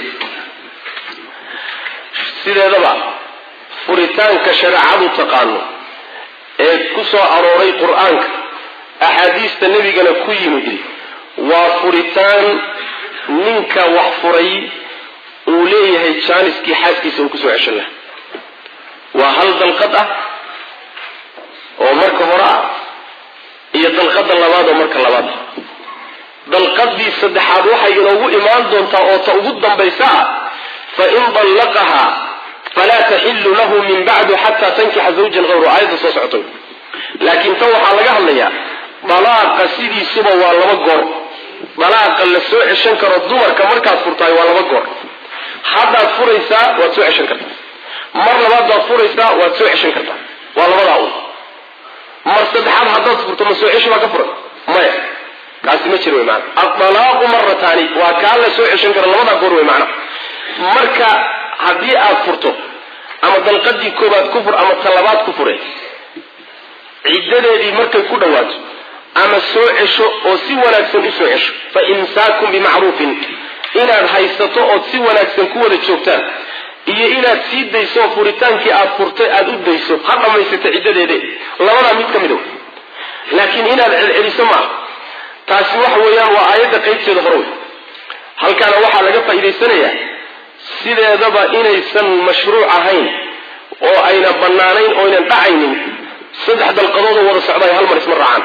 sideedaba furitaanka shareecadu taqaano ee ku soo arooray qur-aanka axaadiista nebigana ku yimid waa furitaan ninka wax furay uu leeyahay jaaniskii xaaskiisa uu kusoo ceshan laha waa hal dalqad ah oo marka hore ah iyo dalqada labaad oo marka labaad ah dalqadii saddexaad waxay inoogu imaan doontaa oo ta ugu dambaysa ah fain dallaqahaa falaa taxilu lahu min bacdu xataa tankixa zawjan hayru aayadda soo socotay laakiin tan waxaa laga hadlayaa dalaaqa sidiisuba waa laba goor dalaaqa la soo ceshan karo dumarka markaad furtahay waa laba goor haddaad furaysaa waad soo ceshan kartaa mar labaad baad furaysaa waad soo ceshan kartaa waa labadaa un mar saddexaad haddaad furto ma soo ceshi baa ka furan maya kaasi ma jir wey maana adalaaqu marataani waa kaa la soo ceshan karo labadaa goor wey macna marka haddii aad furto ama dalqadii koobaad ku fur ama talabaad ku fure ciddadeedii markay ku dhawaato ama soo cesho oo si wanaagsan u soo cesho fa imsaakun bimacruufin inaad haysato ood si wanaagsan ku wada joogtaan iyo inaad sii dayso oo furitaankii aad furtay aada u dayso ha dhammaysata ciddadeede labadaa mid ka mid o laakiin inaad celceliso maaha taasi waxa weeyaan waa aayadda qaybteeda hore wey halkaana waxaa laga faa'iidaysanayaa sideedaba inaysan mashruuc ahayn oo ayna bannaanayn oo aynan dhacaynin saddex dalqadoodoo wada socdaay hal mar isma raacaan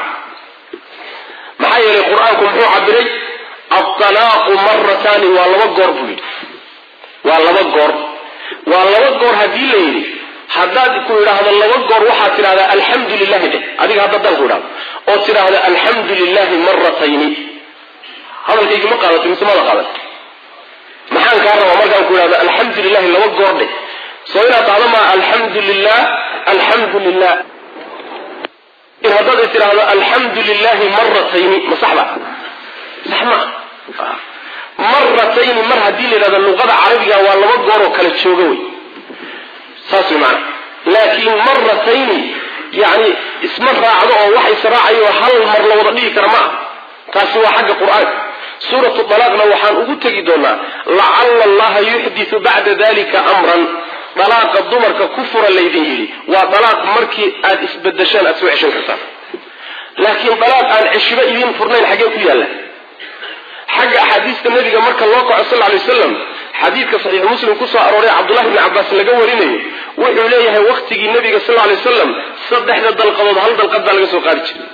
maxaa yeelay qur-aanku muxuu cabiray altalaaqu marataani waa laba goor buu yidhi waa laba goor waa laba goor haddii la yidhi haddaad ku idhaahdo laba goor waxaad tidhahdaa alxamdu lilahi dheh adiga hadda dal ku idhahdo oo tidhaahdo alxamdu lilahi maratayni hadalkaygi ma qaadatay mise mada qaadatay maxaan kaa rabaa markaan ku idhahdo alxamdu lilahi laba goor dheh soo inaad dhahdo maa alxamdu lilah alxamdu lilah haddaad tidhaahdo alxamdu lilahi maratayni ma saxba sax maa maratayni mar haddii la yidhahdo luqada carabiga waa laba goor oo kala jooga wey saas way maana laakiin maratayni yani isma raacdo oo waxa israacayo hal mar la wada dhigi kara ma ah taasi waa xagga qur-aanka suuratu dalaaqna waxaan ugu tegi doonaa lacala allaha yuxditu bacda dalika amran dalaaqa dumarka ku fura laydin yidhi waa dalaaq markii aad isbedeshaan aad soo ceshan kartaan laakiin dalaaq aan ceshiba idiin furnayn xaggee ku yaalla xagga axaadiista nabiga marka loo kaco sal lay waslam xadiidka saxiixu muslim kusoo arooray cabdullahi bni cabaas laga warinayo wuxuu leeyahay wakhtigii nabiga sal lay wasalam saddexda dalqadood hal dalqad baa laga soo qaadi jiray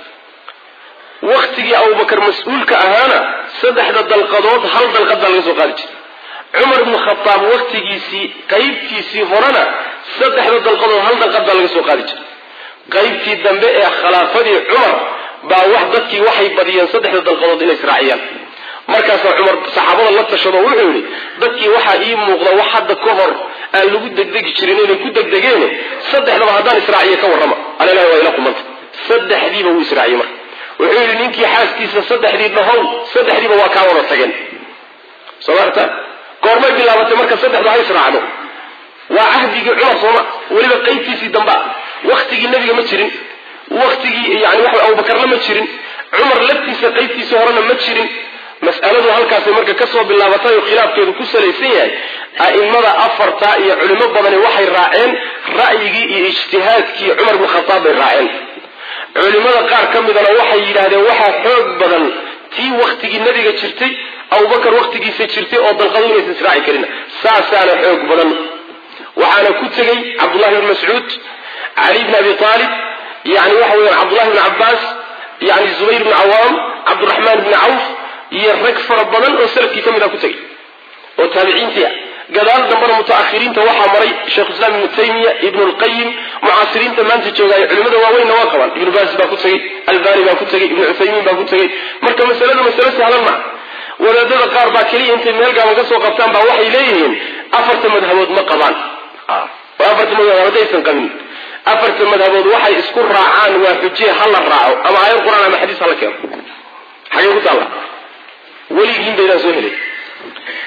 wakhtigii abubakar mas-uulka ahaana saddexda dalqadood hal dalqad baa laga soo qaadi jiray cumar ibnu khataab wakhtigiisii qaybtiisii horena saddexda dalqadood hal dalqad baa laga soo qaadi jiray qaybtii dambe ee khilaafadii cumar baa wax dadkii waxay badiyeen saddexda dalqadood inay israaciyaan markaasaa cumar saxaabada la tashado wuxuu yidhi dadkii waxaa ii muuqda wax hadda ka hor aan lagu degdegi jirin inay ku degdegeene saddexdaba haddaan israaciye ka warrama alalahi waa ila qumanta saddexdiiba wuu israaciyey marka wuxuu yidhi ninkii xaaskiisa saddexdii dhahow saddexdiiba waa kaa wada tageen soo maarta goormay bilaabatay marka saddexdu ha israacdo waa cahdigii cumar sooma weliba qaybtiisii dambea waktigii nebiga ma jirin waktigii yani waxa abubakarna ma jirin cumar laftiisa qaybtiisii horena ma jirin mas'aladu halkaasay marka kasoo bilaabatay oo khilaafkeedu ku salaysan yahay a'imada afarta iyo culimo badani waxay raaceen ra'yigii iyo ijtihaadkii cumar bn khataab bay raaceen culimada qaar ka midana waxay yidhaahdeen waxaa xoog badan tii waktigii nebiga jirtay abubakar waktigiisa jirtay oo dalqadu inaysan israaci karin saasaana xoog badan waxaana ku tegey cabdullahi bn mascuud cali bn abi aalib yani waxa weeyaan cabdullahi bn cabaas yani zubayr bn cawaam cabduraxmaan bni cawf iyo rag fara badan oo salafkii ka mid a ku tegey oo taabiciintii ah gadaal dambana mutaakhiriinta waxaa maray sheikhuislaam ibnu taymiya ibnu lqayim mucaasiriinta maanta joogaayo culimada waaweynna waa qabaan ibnu baas baa ku tegey albani baa ku tegey ibnu cuthaymiin baa ku tegey marka masaladu masalo sahlan maa wadaadada qaar baa keliya intay meel gaaban ka soo qabtaan baa waxay leeyihiin afarta madhabood ma qabaan oo afarta madhabood haddaysan qabin afarta madhabood waxay isku raacaan waa xujiye ha la raaco ama aayad qur-aan ama xadiis hala keeno xagee ku taalla weligiin baydaan soo helay mar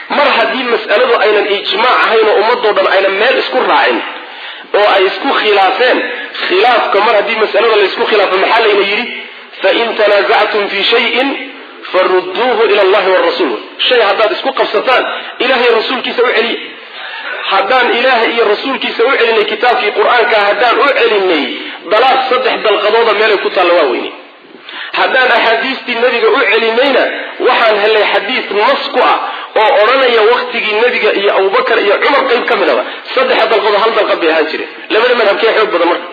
haddii mas'aladu aynan ijmaac ahayn oo ummadoo dhan aynan meel isku raacin oo ay isku khilaafeen khilaafka mar haddii mas'alada laysku khilaafo maxaa layna yidhi fain tanaasactum fi shayin faruduuhu ila allahi warasuul shay haddaad isku qabsataan ilahay rasuulkiisa u celiya haddaan ilaahay iyo rasuulkiisa u celinay kitaabkii qur-aanka haddaan u celinay dalaaq saddex dalqadooda meelay ku taalla waa weyne haddaan axaadiistii nebiga u celinayna waxaan helay xadiis nas ku ah oo odhanaya waktigii nebiga iyo abubakar iyo cumar qayb ka midaba saddexa dalqadood hal dalqad bay ahaan jireen labada madhabkee xoog badan marka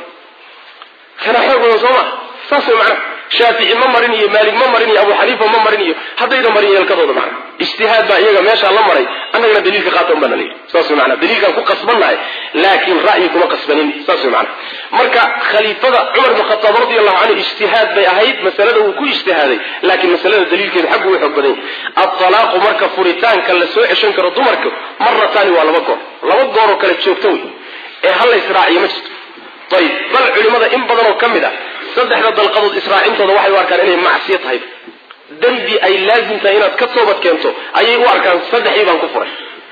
kana xoog badan soo maa saas way macnaha shaafici ma marin iyo maalig ma marin iyo abu xaniifa ma marin iyo haddayna marin yeelkadooda macna ijtihaad baa iyaga meeshaa la maray annagana daliilka qaata un baa na leeyahy saas way macna daliilkaan ku qasbannahay laakiin ra'yi kuma qasbanin saas way macna marka khaliifada cumar ibn khataab radi allahu canhu ijtihaad bay ahayd masalada wuu ku ijtihaaday laakiin masalada daliilkeeda xaggu u xoog badan yahay atalaaqu marka furitaanka la soo ceshan karo dumarka marataani waa laba goor laba gooroo kale joogto wey ee hal la israaciyo ma jirto ayib bal culimada in badan oo ka mid ah saddexda dalqadood israacintooda waxay u arkaan inay macsiyo tahay dembi ay laazim tahay inaad ka toobad keento ayay u arkaan saddexdii baan ku furay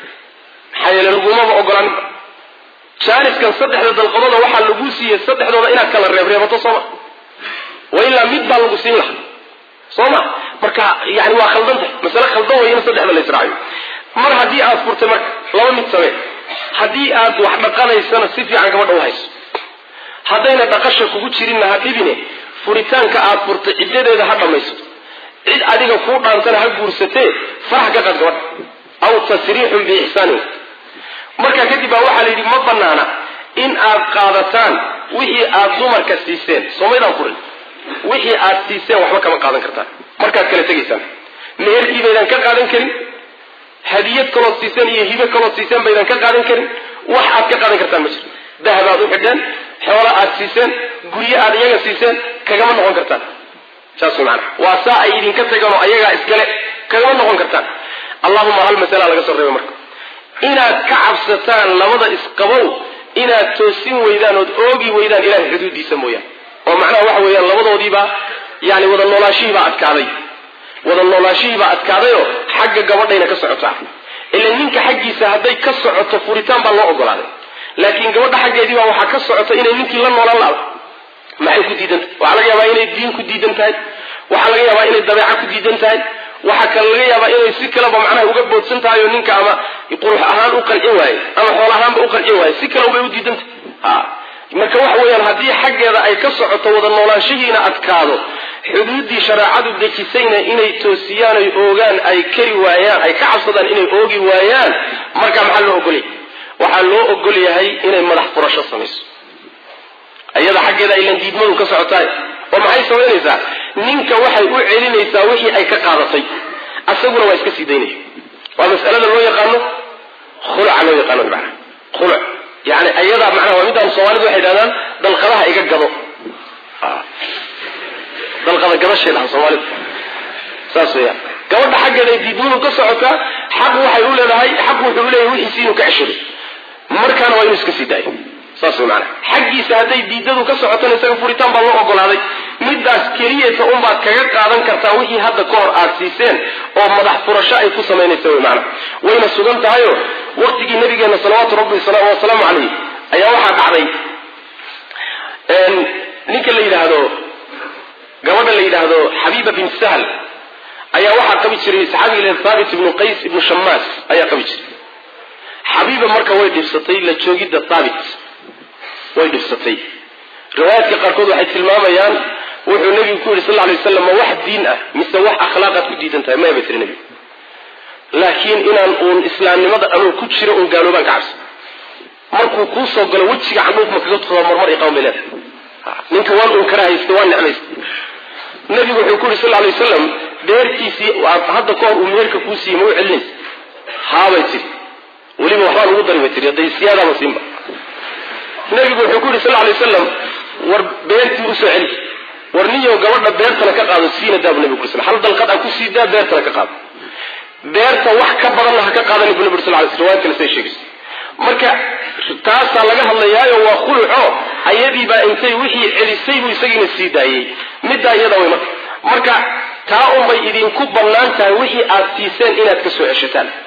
maxaa yeele lagumaba ogolaaninba jaaniskan saddexda dalqadooda waxaa lagu siiyey saddexdooda inaad kala reebreebato sooma wa ilaa mid baa lagu siin laha soo ma marka yani waa khaldan tahay masale khaldan way in saddexda la israaciyo mar haddii aad furtay marka laba mid samee haddii aad wax dhaqanaysana si fiican gabadha u hayso haddayna dhaqasha kugu jirinna ha dhibine furitaanka aad furtay ciddadeeda ha dhammayso cid adiga kuu dhaantana ha guursatee farax ka qad gabadha aw tasriixun biixsaanin markaa kadib baa waxaa la yidhi ma banaana in aad qaadataan wixii aad dumarka siiseen soomaydaan furin wixii aad siiseen waxba kama qaadan kartaan markaad kala tegaysaan meherkii baydaan ka qaadan karin hadiyad kalood siiseen iyo hibe kalood siiseen baydaan ka qaadan karin wax aad ka qaadan kartaan ma jirto dahab aad u xidheen xoolo aad siiseen guryo aad iyaga siiseen kagama noqon kartaan saas way maanaa waa saa ay idinka tagaan oo ayagaa iskale kagama noqon kartaan allahuma hal masala laga soo reebay marka inaad ka cabsataan labada isqabow inaad toosin weydaan ood oogi weydaan ilahay xuduudiisa mooyaan oo macnaha waxa weeyaan labadoodiibaa yani wada noolaashihiibaa adkaaday wada noolaashihiibaa adkaadayoo xagga gabadhayna ka socotaa ila ninka xaggiisa hadday ka socoto furitaan baa loo ogolaaday laakiin gabadha xaggeedii baa waxaa ka socota inay ninkii la noolaan laado maxay ku diidan tahay waxaa laga yaabaa inay diin ku diidan tahay waxaa laga yaabaa inay dabeeca ku diidan tahay waxaa kale laga yaabaa inay si kaleba macnaha uga boodsan tahay oo ninka ama qurux ahaan u qancin waaye ama xoolo ahaanba u qancin waaye si kale ubay u diidan tahay marka waxa weeyaan haddii xaggeeda ay ka socoto wada noolaanshihiina adkaado xuduuddii shareecadu dejisayna inay toosiyaan ay oogaan ay kari waayaan ay ka cabsadaan inay oogi waayaan marka maxaa loo ogolay waxaa loo ogol yahay inay madax furasho samayso iyada xaggeeda aylan diidmadu ka socotaay oo maxay samaynaysaa ninka waxay u celinaysaa wixii ay ka qaadatay asaguna waa iska sii daynaya waa masalada loo yaqaano khuluca loo yaqaano mana khuluc yani ayadaa macnaha waa midaan soomaalidu waxay dhahdaan dalqadaha iga gado dalqada gadashay dhahan soomaalidu saas weeyaan gabadha xaggeeda ay diidmadu ka socotaa xaq waxay u leedahay xaq wuxuu u leeyahay wixiisi inuu ka ceshado markaana waa inuu iska sii daayo saas way maanaa xaggiisa hadday diidadu ka socotona isaga furitaan baa loo ogolaaday midaas keliyata unbaad kaga qaadan kartaa wixii hadda ka hor aad siiseen oo madax furasho ay ku samaynaysa way maanaa wayna sugan tahayo waqtigii nabigeena salawaatu rabbi wasalaamu calayh ayaa waxaa dhacday ninka la yidhaahdo gabadha la yidhaahdo xabiiba bin sahl ayaa waxaa qabi jiray saxaabiga thaabit ibnu qays ibnu shamaas ayaa qabi jiray xabiiba marka way dhibsatay la joogidda thaabit way dhibsatay riwaayaadka qaarkood waxay tilmaamayaan wuxuu nebigu ku yidhi sal lla alay waslam ma wax diin ah mise wax akhlaaqaad ku diidan tahay maya bay tiri nebigu laakiin inaan uun islaamnimada anuu ku jiro uun gaaloobaan ka cabsi markuu kuu soo galo wejiga candhuuf ma kaga tudaa marmar iqawn bay leedahay ninka waan uun kara haysta waan necmaysta nebigu wuxuu ku yidhi sal lla alay wasalam beertiisii hadda ka hor uu meherka kuu siiyey ma u celinaysa haabay tiri weliba waxbaan ugu dari bay tiri hadday siyaadaama siinba nabigu wuxuu ku yidhi sal lay wasalam war beertii usoo celi war niyo gabadha beertana ka qaado siina daabu nabigu sl hal dalqad aan ku sii daa beertana ka qaado beerta wax ka badanna ha ka qaadani bu nabi sal lay sl riwayad kale say sheegaysa marka taasaa laga hadlayaayo waa khuluco ayadiibaa intay wixii celisay buu isagiina sii daayey middaa iyada way marka marka taa unbay idinku bannaan tahay wixii aad siiseen inaad ka soo ceshataan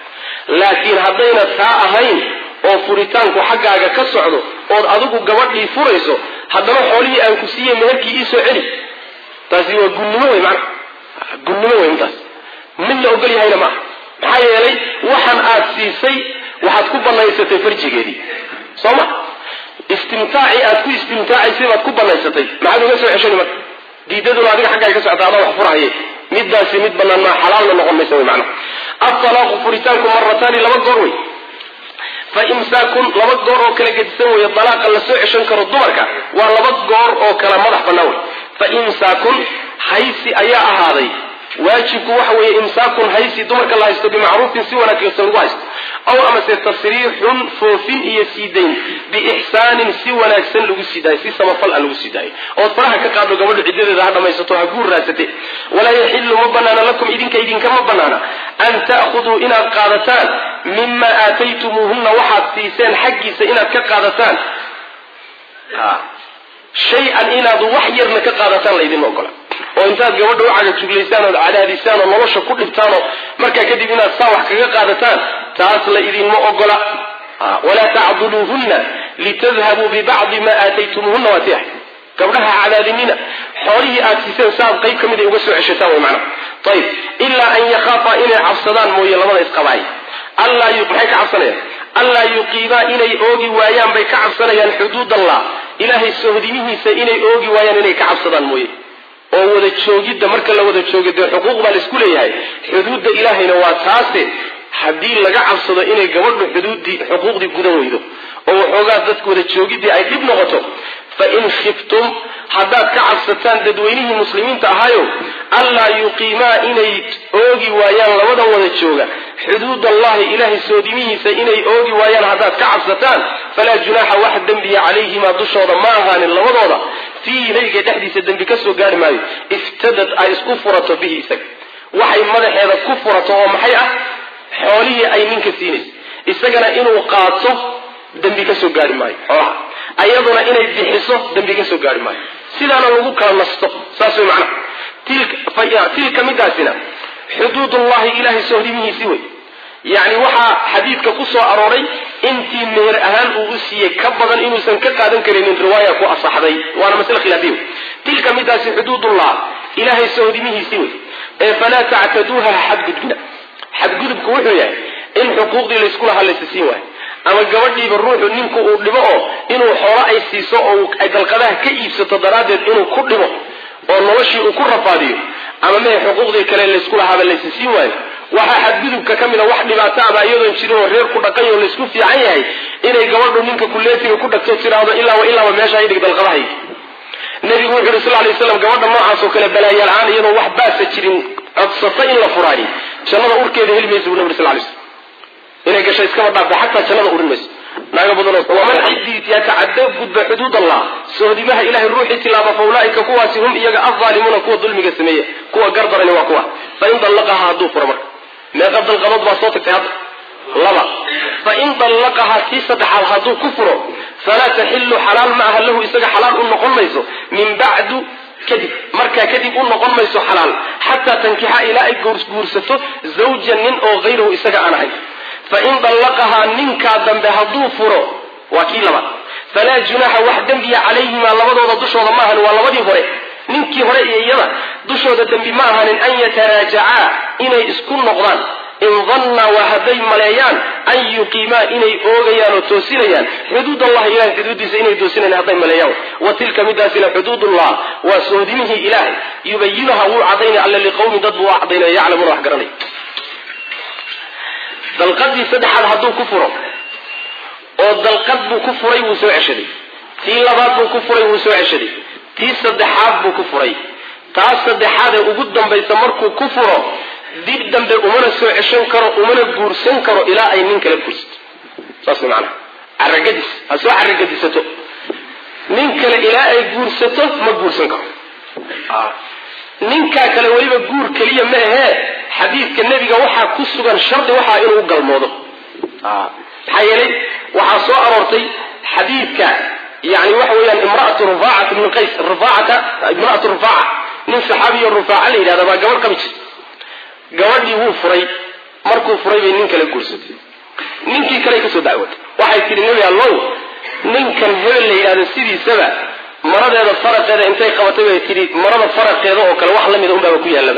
laakiin haddayna taa ahayn oo furitaanku xaggaaga ka socdo ood adigu gabadhii furayso haddana xoolihii aan ku siiyey meherkii iisoo celi taasi waa gunnimo wey macnaha gunnimo wey intaas mid la ogol yahayna maaha maxaa yeelay waxan aad siisay waxaad ku banaysatay farjigeedii soo ma istimtaaci aad ku istimtaacaysay baad ku banaysatay maxaad uga soo ceshani marka diidaduna adiga xaggaaga ka socota adaa wax furahaye midaasi mid banaan maa xalaalna noqon maysa wey macnaha altalaaqu furitaanku marataani laba goor wey fa imsaakun laba goor oo kala gedisan weeye dalaaqa la soo ceshan karo dumarka waa laba goor oo kala madax bannaan wey fa imsaakun haysi ayaa ahaaday waajibku waxa weeye imsaakun haysi dumarka la haysto bimacruufin si wanaagsan lagu haysto aw amase tasriixun foofin iyo siidayn biixsaanin si wanaagsan lagu sii daayo si samafal a lagu sii daayo ood faraha ka qaadho gabadhu ciddadeeda ha dhammaysato ha guur raadsate walaa yaxilu ma banaana lakum idinka idinkama banaana an ta'khuduu inaad qaadataan mima aataytumuuhunna waxaad siiseen xaggiisa inaad ka qaadataan shay-an inaad wax yarna ka qaadataan laydin ogola oo intaad gabadha u cagajuglaysaan ood cadaadisaan oo nolosha ku dhibtaan oo markaa kadib inaad saa wax kaga qaadataan taas la idinma ogola walaa tacduluuhunna litadhabuu bibacdi ma aataytumuuhunna waa ti ahay gabdhaha cadaadinina xoolihii aad siiseen saaad qayb ka mid ay uga soo ceshataan way macnaha ayib ilaa an yakhaafa inay cabsadaan mooye labada isqabaay allaa maxay ka cabsanayaan allaa yuqiimaa inay oogi waayaan bay ka cabsanayaan xuduud allah ilaahay sohdimihiisa inay oogi waayaan inay ka cabsadaan mooye oo wada joogidda marka la wada joogo dee xuquuq baa laisku leeyahay xuduudda ilaahayna waa taase haddii laga cabsado inay gabadhu xuduuddii xuquuqdii gudan weydo oo waxoogaa dadka wada joogiddii ay dhib noqoto fa in khiftum haddaad ka cabsataan dadweynihii muslimiinta ahaayo allaa yuqiimaa inay oogi waayaan labadan wada jooga xuduud allahi ilaahay soodimihiisa inay oogi waayaan haddaad ka cabsataan falaa junaaxa wax dembiya calayhimaa dushooda ma ahaanin labadooda fiihi nabiga dhexdiisa dembi ka soo gaari maayo iftadad ay isku furato bihi isaga waxay madaxeeda ku furato oo maxay ah xoolihii ay ninka siinaysa isagana inuu qaato dembi ka soo gaari maayo xoolaha ayaduna inay bixiso dembi ka soo gaari maayo sidaana lagu kala nasto saas way macnaha tilka midaasina xuduudullahi ilahay sohdimihiisii wey yacni waxaa xadiidka ku soo arooray intii meher ahaan uu u siiyey ka badan inuusan ka qaadan karaynin riwaaya ku asaxday waana masle khilaafiya wey tilka midaasi xuduudullah ilahay sohdimihiisii wey ee falaa tactaduuha xadgudbina xadgudubku wuxuu yahay in xuquuqdii laysku lahaa laysa siin waayo ama gabadhiiba ruuxu ninku uu dhibo oo inuu xoolo ay siiso oo ay dalqadaha ka iibsato daraaddeed inuu ku dhibo oo noloshii uu ku rafaadiyo ama mehe xuquuqdii kale laysku lahaaba laysa siin waayo waxaa xadgudubka ka mid a wax dhibaato aba iyadoon jirin oo reer ku dhaqay oo laysku fiican yahay inay gabadhu ninka kuleetiga ku dhagto tiraahdo ilaaba ilaaba meesha idhig dalqadahay nabigu wuxu yuri sal lay waslam gabadha noocaas oo kale balaayo la-aan iyadoo wax baasa jirin codsata in la furaayo jannada urkeeda heli maysa bu nabig sal lay slam inay gasho iskaba dhaafta xataa jannada urin mayso naaga badan waman cidii yatacada gudba xuduud allah sohdimaha ilahay ruuxii tilaaba fa ulaaika kuwaasi hum iyaga alzaalimuuna kuwa dulmiga sameeya kuwa gardarani waa kuwa fain dallaqaha hadduu furo marka meeqa dalqadood baa soo tagtay hadda laba fain dallaqahaa tii saddexaad hadduu ku furo falaa taxilu xalaal ma aha lahu isaga xalaal u noqon mayso min bacdu kadib markaa kadib u noqon mayso xalaal xataa tankixa ilaa ay guursato zawjan nin oo hayrahu isaga aan ahayn fain dallaqahaa ninkaa dambe hadduu furo waa kii labaad falaa junaaxa wax dembiya calayhimaa labadooda dushooda ma ahanin waa labadii hore ninkii hore iyo iyada dushooda dembi ma ahanin an yataraajacaa inay isku noqdaan in dannaa waa hadday maleeyaan an yuqiimaa inay oogayaan oo toosinayaan xuduud allahi ilahay xuduuddiisa inay toosinayaan hadday maleeyaan wa tilka midaasina xuduudullah waa sohdimihii ilaahay yubayinuha wuu cadaynaya alla liqowmi dad buu u cadaynaya yaclamuuna wax garanay dalqadii saddexaad hadduu ku furo oo dalqad buu ku furay wuu soo ceshaday tii labaad buu ku furay wuu soo ceshaday tii saddexaad buu ku furay taas saddexaad ee ugu dambaysa markuu ku furo dib dambe umana soo ceshan karo umana guursan karo ilaa ay nin kala guursato saas way macanaha caragadis ha soo caragadisato nin kale ilaa ay guursato ma guursan karo ninkaa kale weliba guur keliya ma ahee xadiidka nebiga waxaa ku sugan shardi waxaa inuu u galmoodo maxaa yeelay waxaa soo aroortay xadiidka yani waxa weeyaan imraatu rufaacat ibn qays rufaacata imraatu rufaaca nin saxaabiyo rufaaca la yidhahda baa gabadh qabi jirta gabadhii wuu furay markuu furay bay nin kale guursatay ninkii kale kasoo dacwatay waxay tihi nebi allow ninkan hebel la yidhahdo sidiisaba maradeeda faraqeeda intay qabatay bay tihi marada faraqeeda oo kale wax lamida unbaaba ku yaallaba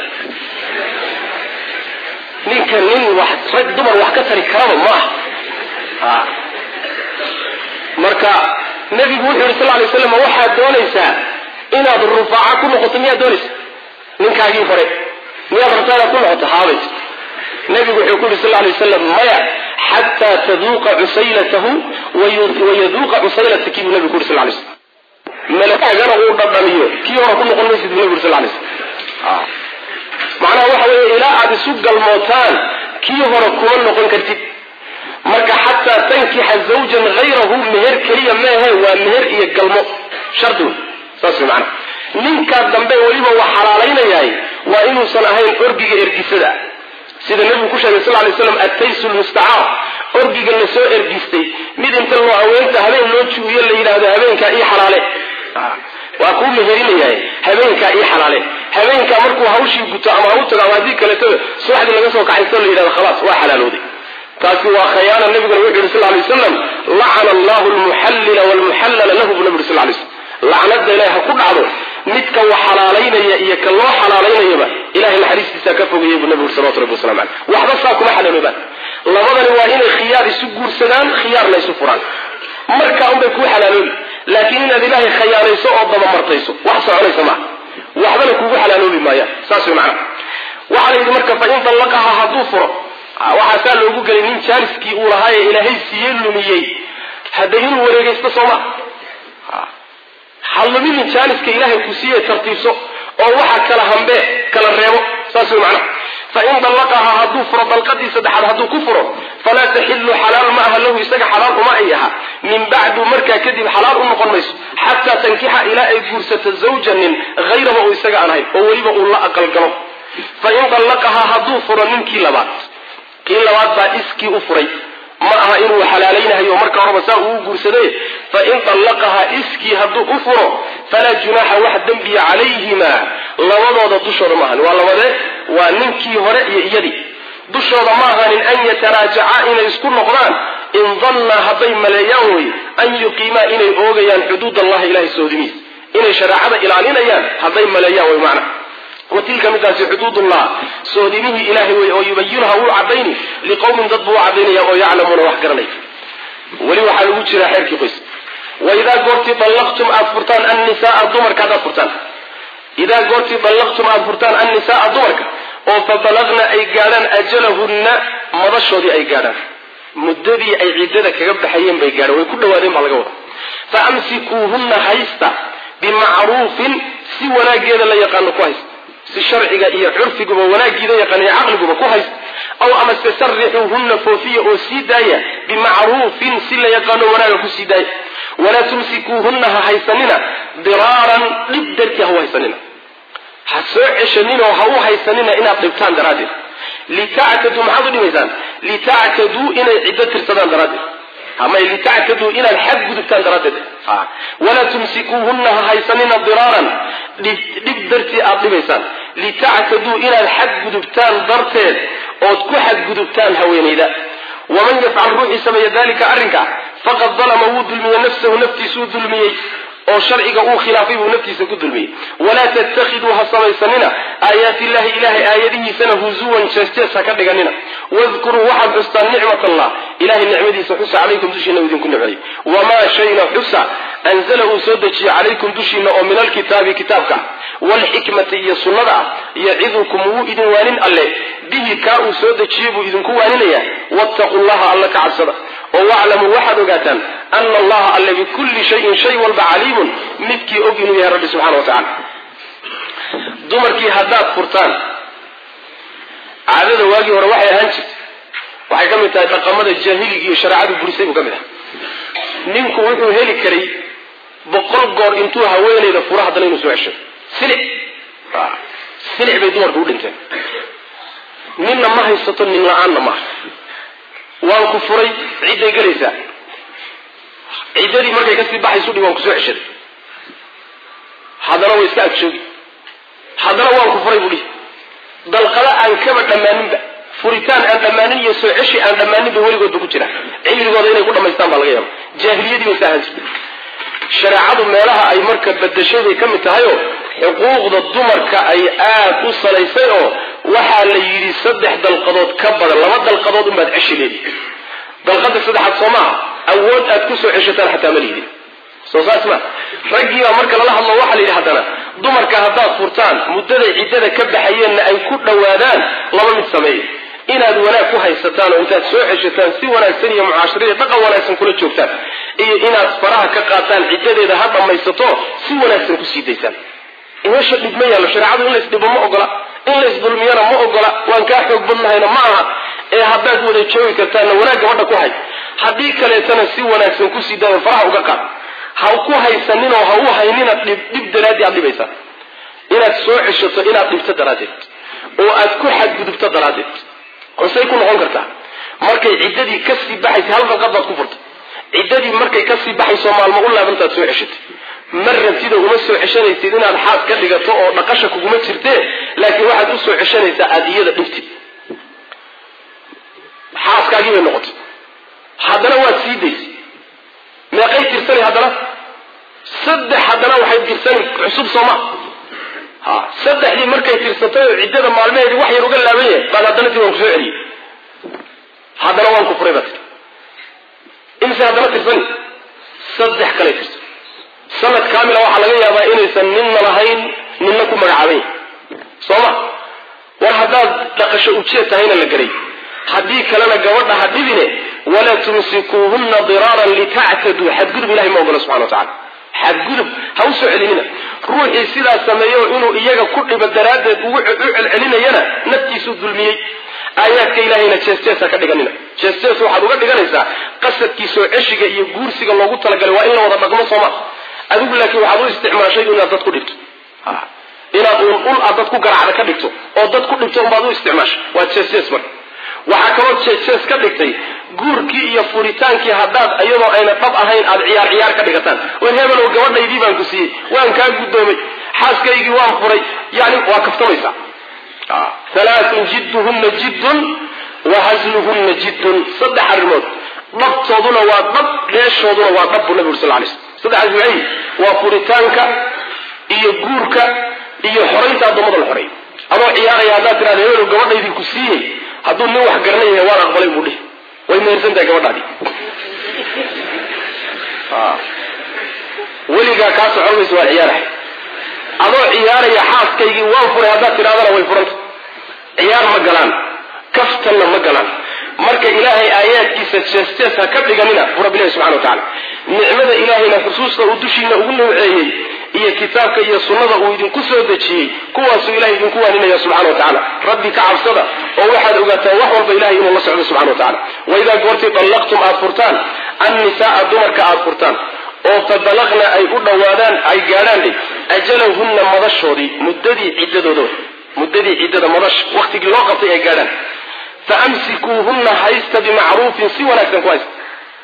ninka nin wax rag dumar wax ka tari karaba ma aha marka nebigu wuxuu yidhi sal lay slam waxaad doonaysaa inaad rufaaca ku noqoto miyaad doonaysa ninkaagii hore miyaad rabtaa inaad ku noqoto haabay nebigu wuxuu ku yidhi sal lay wasalam maya xataa taduuqa cusaylatahu wayaduuqa cusaylataki buu nebigu ku yidhi sal lay slam malakaagana uu dhadhamiyo kii hore ku noqon maysid buu nebigu yidhi sal lay slam macnaha waxa weeye ilaa aad isu galmootaan kii hore kuma noqon kartid marka xataa tankixa zawjan hayrahu meher keliya meehe waa meher iyo galmo shardi wey saas wey macnaha ninkaa dambe weliba wax xalaalaynayahay waa inuusan ahayn orgiga ergisada sida nebigu ku sheegay sal lay slam attaysu lmustacaar orgiga la soo ergistay mid inta loo haweenta habeen loo juuyo la yidhaahdo habeenkaa ii xalaale waa kuu meherinayahay habeenkaa ii xalaale habeenkaa markuu hawshii guto ama ha u tago ama haddii kaleeto subaxdii laga soo kaxaysto la yidhahdo khalaas waa xalaalooday taasi waa khayaana nabiguna wuxu yidhi sal lay wasalam lacana allahu lmuxallila walmuxallala lahu bu nabi yuri sal lay slam lacnada ilahi ha ku dhacdo midka wax xalaalaynaya iyo ka loo xalaalaynayaba ilahay naxariistiisa ka fogayay buu nabi uri salawatu rabbi wasalam caleyh waxba saa kuma xalaaloobaan labadani waa inay khiyaar isu guursadaan khiyaarna isu furaan markaa unbay kuu xalaaloobi laakiin inaad ilaahay khayaanayso oo dabamartayso wax soconaysa maaha waxbana kuugu xalaaloobi maayaan saas way macnaha waxaa la yidhi marka fa in dallaqaha hadduu furo waxaasaa loogu gelay nin jaaniskii uu lahaa ee ilaahay siiyey lumiyey hadda inuu wareegaysto soo maa ha luminin jaaniska ilaahay ku siiye tartiibso oo waxa kala hambee kala reebo saas way macnaha fain dallaqaha hadduu furo dalqadii saddexaad hadduu ku furo falaa taxilu xalaal ma aha lahu isaga xalaal uma ay aha min bacdu markaa kadib xalaal u noqon mayso xataa tankixa ilaa ay guursato zawjanin hayraba uu isaga aan ahayn oo weliba uu la aqalgalo fain dallaqahaa hadduu furo ninkii labaad kii labaad baa iskii u furay ma aha inuu xalaalaynahayo marka horeba saa uu guursaday fain dallaqahaa iskii hadduu u furo falaa junaaxa wax dembiya calayhima labadooda dushooda maahan waa labadee waa ninkii hore iyo iyadii dushooda ma ahanin an yataraajaca inay isku noqdaan in dannaa hadday maleeyaan wey an yuqiimaa inay oogayaan xuduud allahi ilahay soodimiis inay shareecada ilaalinayaan hadday maleeyaan wey macna wa tilka midaasi xuduudullah soodimihii ilaahay wey oo yubayinuha wuu cadayni liqowmin dad buu u cadaynaya oo yaclamuuna wax garanay weli waxaa lagu jiraa xeerkii qoys waidaa goortii dallaqtum aad furtaan annisaaa dumarka haddaad furtaan idaa goortii dallaqtum aad furtaan annisaaa dumarka oo fabalagna ay gaadhaan ajalahunna madashoodii ay gaadhaan muddadii ay ciddada kaga baxayeen bay gaadhaan way ku dhawaadeen baa laga wada fa amsikuuhunna haysta bimacruufin si wanaageeda la yaqaano ku haysta si sharciga iyo curfiguba wanaagiida yaqaan iyo caqliguba ku haysta aw amase sarixuuhunna foofiya oo sii daaya bimacruufin si la yaqaano wanaaga ku sii daaya walaa tumsikuuhunna ha haysanina diraaran dhib dartii ha u haysanina ha soo ceshaninoo ha u haysanina inaad dhibtaan daraaddeed litactaduu maxaad u dhimaysaan litactaduu inay ciddo tirsadaan daraaddeed ama litactaduu inaad xad gudubtaan daraaddeed walaa tumsikuuhunna ha haysanina diraaran dhib dartii aad dhibaysaan litactaduu inaad xad gudubtaan darteed ood ku xadgudubtaan haweenayda waman yafcal ruuxii sameeya dalika arrinka faqad dalama wuu dulmiyey nafsahu naftiisuu dulmiyey oo sharciga uu khilaafay buu naftiisa ku dulmiyey walaa tattakhiduu ha samaysanina aayaati illahi ilahay aayadihiisana huzuwan jees-jees ha ka dhiganina wadkuruu waxaad xustaan nicmat allah ilahay nicmadiisa xusa calaykum dushiina uu idinku nicmeeyey wamaa shayna xusa anzala uu soo dejiye calaykum dushiina oo min alkitaabi kitaabka waalxikmati iyo sunnada ah yacidukum wuu idin waanin alle bihi kaa uu soo dejiyey buu idinku waaninaya wattaquu llaha alla ka cabsada oo waclamuu waxaad ogaataan ana allaha alle bikulli shayin shay walba caliimun midkii og inuu yahay rabbi subxana wa tacala dumarkii haddaad furtaan caadada waagii hore waxay ahaan jirtay waxay ka mid tahay dhaqamada jaahiliga iyo shareecadu burisay buu ka mid ah ninku wuxuu heli karay boqol goor intuu haweenayda furo haddana inuu soo ceshay silic silic bay dumarku u dhinteen ninna ma haysato nin la-aanna maaha waan ku furay cidday gelaysaa ciddadii markay kasii baxaysu dhi waan ku soo ceshaday haddana way iska agjoogi haddana waan ku furay buu dhihi dalqada aan kaba dhammaaninba furitaan aan dhammaanin iyo soo ceshi aan dhammaanin bay weligoodba ku jiraan cimrigooda inay ku dhamaystaan baa laga yaaba jaahiliyadii bay saahan jirtay shareecadu meelaha ay marka badashay bay ka mid tahayoo xuquuqda dumarka ay aad u salaysay oo waxaa la yidhi saddex dalqadood ka badan laba dalqadood unbaad ceshi leedihi dalqada saddexaad soo maaha awood aad ku soo ceshataan xataa ma lihidin soo saas ma raggii baa marka lala hadlo waxaa la yidhi haddana dumarka haddaad furtaan muddaday ciddada ka baxayeenna ay ku dhowaadaan laba mid sameeya inaad wanaag ku haysataan oo intaad soo ceshataan si wanaagsan iyo mucaashirada dhaqan wanaagsan kula joogtaan iyo inaad faraha ka qaataan ciddadeeda ha dhammaysato si wanaagsan kusii daysaan meesha dhib ma yaallo shareecadu in laysdhibo ma ogola in laysdulmiyana ma ogola waan kaa xoog badnahayna ma aha ee haddaad wada joogi kartaanna wanaag gabadha ku hay haddii kaleetana si wanaagsan kusii daayo faraha uga qaad ha ku haysaninoo ha u haynina dhib dhib daraaddii aad dhibaysaa inaad soo ceshato inaad dhibto daraaddeed oo aad ku xadgudubto daraaddeed hosey ku noqon kartaa markay ciddadii kasii baxaysa hal dalqad baad ku furtay ciddadii markay kasii baxayso maalmo u laabantaad soo ceshatay ma rabtida uma soo ceshanaysid inaad xaas ka dhigato oo dhaqasha kuguma jirtee laakiin waxaad u soo ceshanaysaa aada iyada dhibtid xaaskaagii bay noqotay haddana waad sii daysay meeqay tirsani haddana saddex haddana waxay tirsani cusub sooma ha saddexdii markay tirsatay oo ciddada maalmaheedii wax yar uga laaban yahay baad haddana dib waan ku soo celiyey haddana waan ku furay baa tir imise haddana tirsani saddex kale tirsan sanad kaamila waxaa laga yaabaa inaysan ninna lahayn ninna ku magacaaban yahay sooma war haddaad dhaqasho ujeed tahayna la garay haddii kalena gabadha ha dhibine walaa tumsikuuhunna diraaran litactaduu xadgudub ilahay ma ogola subxana wa tacala xadgudub ha u soo celinina ruuxii sidaas sameeyo inuu iyaga ku dhibo daraaddeed ugu u celcelinayana naftiisuu dulmiyey aayaadka ilahayna jees-jees ha ka dhiganina jees-jees waxaad uga dhiganaysaa qasadkii soo ceshiga iyo guursiga loogu talagalay waa in la wada dhaqmo sooma adigu laakiin waxaad u isticmaashay inaad dad ku dhibto inaad uun ul aad dad ku garacda ka dhigto oo dad ku dhibto unbaad u isticmaashay waa jees-jees marka waxaa kaloo jees-jees ka dhigtay guurkii iyo furitaankii haddaad iyadoo ayna dhab ahayn aada ciyaar ciyaar ka dhigataan war hebelow gabadhaydii baan ku siiyey waan kaa guddoomay xaaskaygii waan furay yani waa kaftamaysaa halaaun jidduhunna jiddun wa hasluhunna jiddun saddex arrimood dhabtooduna waa dhab dheeshooduna waa dhab buu nabi uri sal lay slm saddexaas maxay waa furitaanka iyo guurka iyo xoraynta addoommada la xoreeyo adoo ciyaaraya haddaad tirahda hebelow gabadhaydii ku siiyey hadduu nin wax garanay yahay waan aqbalay buu dhihi way mehersan tahay gabadhaadii weligaa kaa socon mayso waan ciyaarahay adoo ciyaaraya xaaskaygii waan furay haddaad tidhahdana way furanta ciyaar ma galaan kaftanna ma galaan marka ilaahay aayaadkiisa jees-jees ha ka dhiganina bu rabbilahi subxana wa tacala nicmada ilaahayna xusuusta uu dushiina ugu nawceeyey iyo kitaabka iyo sunnada uu idinku soo dejiyey kuwaasuu ilahay idinku waaninaya subxana wa tacala rabbi ka cabsada oo waxaad ogaataan wax walba ilahay inuu la socdo subxana wa tacala waidaa goortii dallaqtum aad furtaan annisaaa dumarka aad furtaan oo fa balaqna ay u dhowaadaan ay gaadhaan dhe ajalahunna madashoodii muddadii ciddadooda muddadii ciddada madash waktigii loo qabtay ay gaadhaan fa amsikuuhunna haysta bimacruufin si wanaagsan ku haysta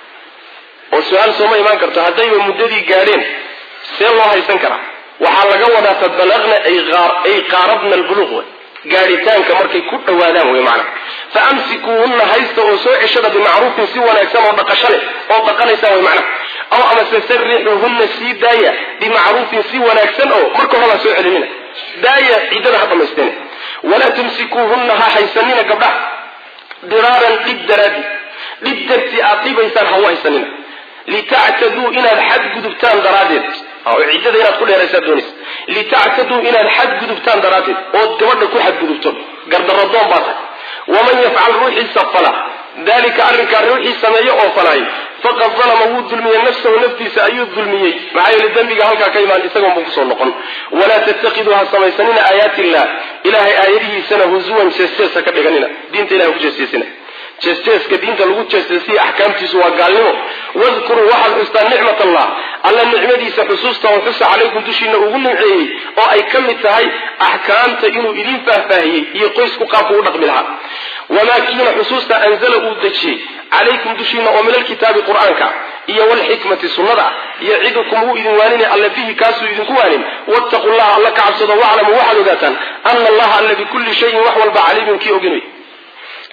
oo su-aal sooma imaan karto haddayba muddadii gaadheen see loo haysan karaa waxaa laga wadaa fa balaqna ay qaarabna albuluuq wey gaadhitaanka markay ku dhowaadaan wey macana fa amsikuuhunna haysta oo soo ceshada bimacruufin si wanaagsan oo dhaqasho leh oo dhaqanaysaan wey macana aw amase sarixuuhunna sii daaya bimacruufin si wanaagsan oo marka horaa soo celinina daaya ciddada ha dhamaysteene walaa tumsikuuhunna ha haysanina gabdhaha diraaran dhib daraadi dhib dartii aad dhibaysaan ha u haysanina litactaduu inaad xadgudubtaan daraaddeed oo ciddada inaad ku dheeraysaa doonaysa litactaduu inaad xadgudubtaan daraaddeed ood gabadha ku xadgudubto gardaradoon baa tahay waman yafcal ruuxiisa fala dalika arrinkaa ruuxii sameeyo oo falaayo faqad dalama wuu dulmiyey nafsahu naftiisa ayuu dulmiyey maxaa yeele dembiga halkaa ka imaan isagoon buu kusoo noqon walaa tattakiduu ha samaysanina aayaati illah ilahay aayadihiisana huzuwan jees-jees ha ka dhiganina diinta ilahay ku jeesjeesina jees-jeeska diinta lagu jeesjeesiya axkaamtiisu waa gaalnimo wadkuruu waxaad xustaan nicmat allah alla nicmadiisa xusuusta oo xusa calaykum dushiina ugu nimceeyey oo ay ka mid tahay axkaamta inuu idin faahfaahiyey iyo qoysku qaabku u dhaqmi lahaa wamaa kiina xusuusta anzala uu dejiyey calaykum dushiina oo min alkitaabi qur-aanka iyo walxikmati sunnada ah yacidukum wuu idin waaninay alla bihi kaasuu idinku waanin wattaqu llaha alla ka cabsado waclamuu waxaad ogaataan ana allaha alla bikulli shayin wax walba caliimun kii ogin wey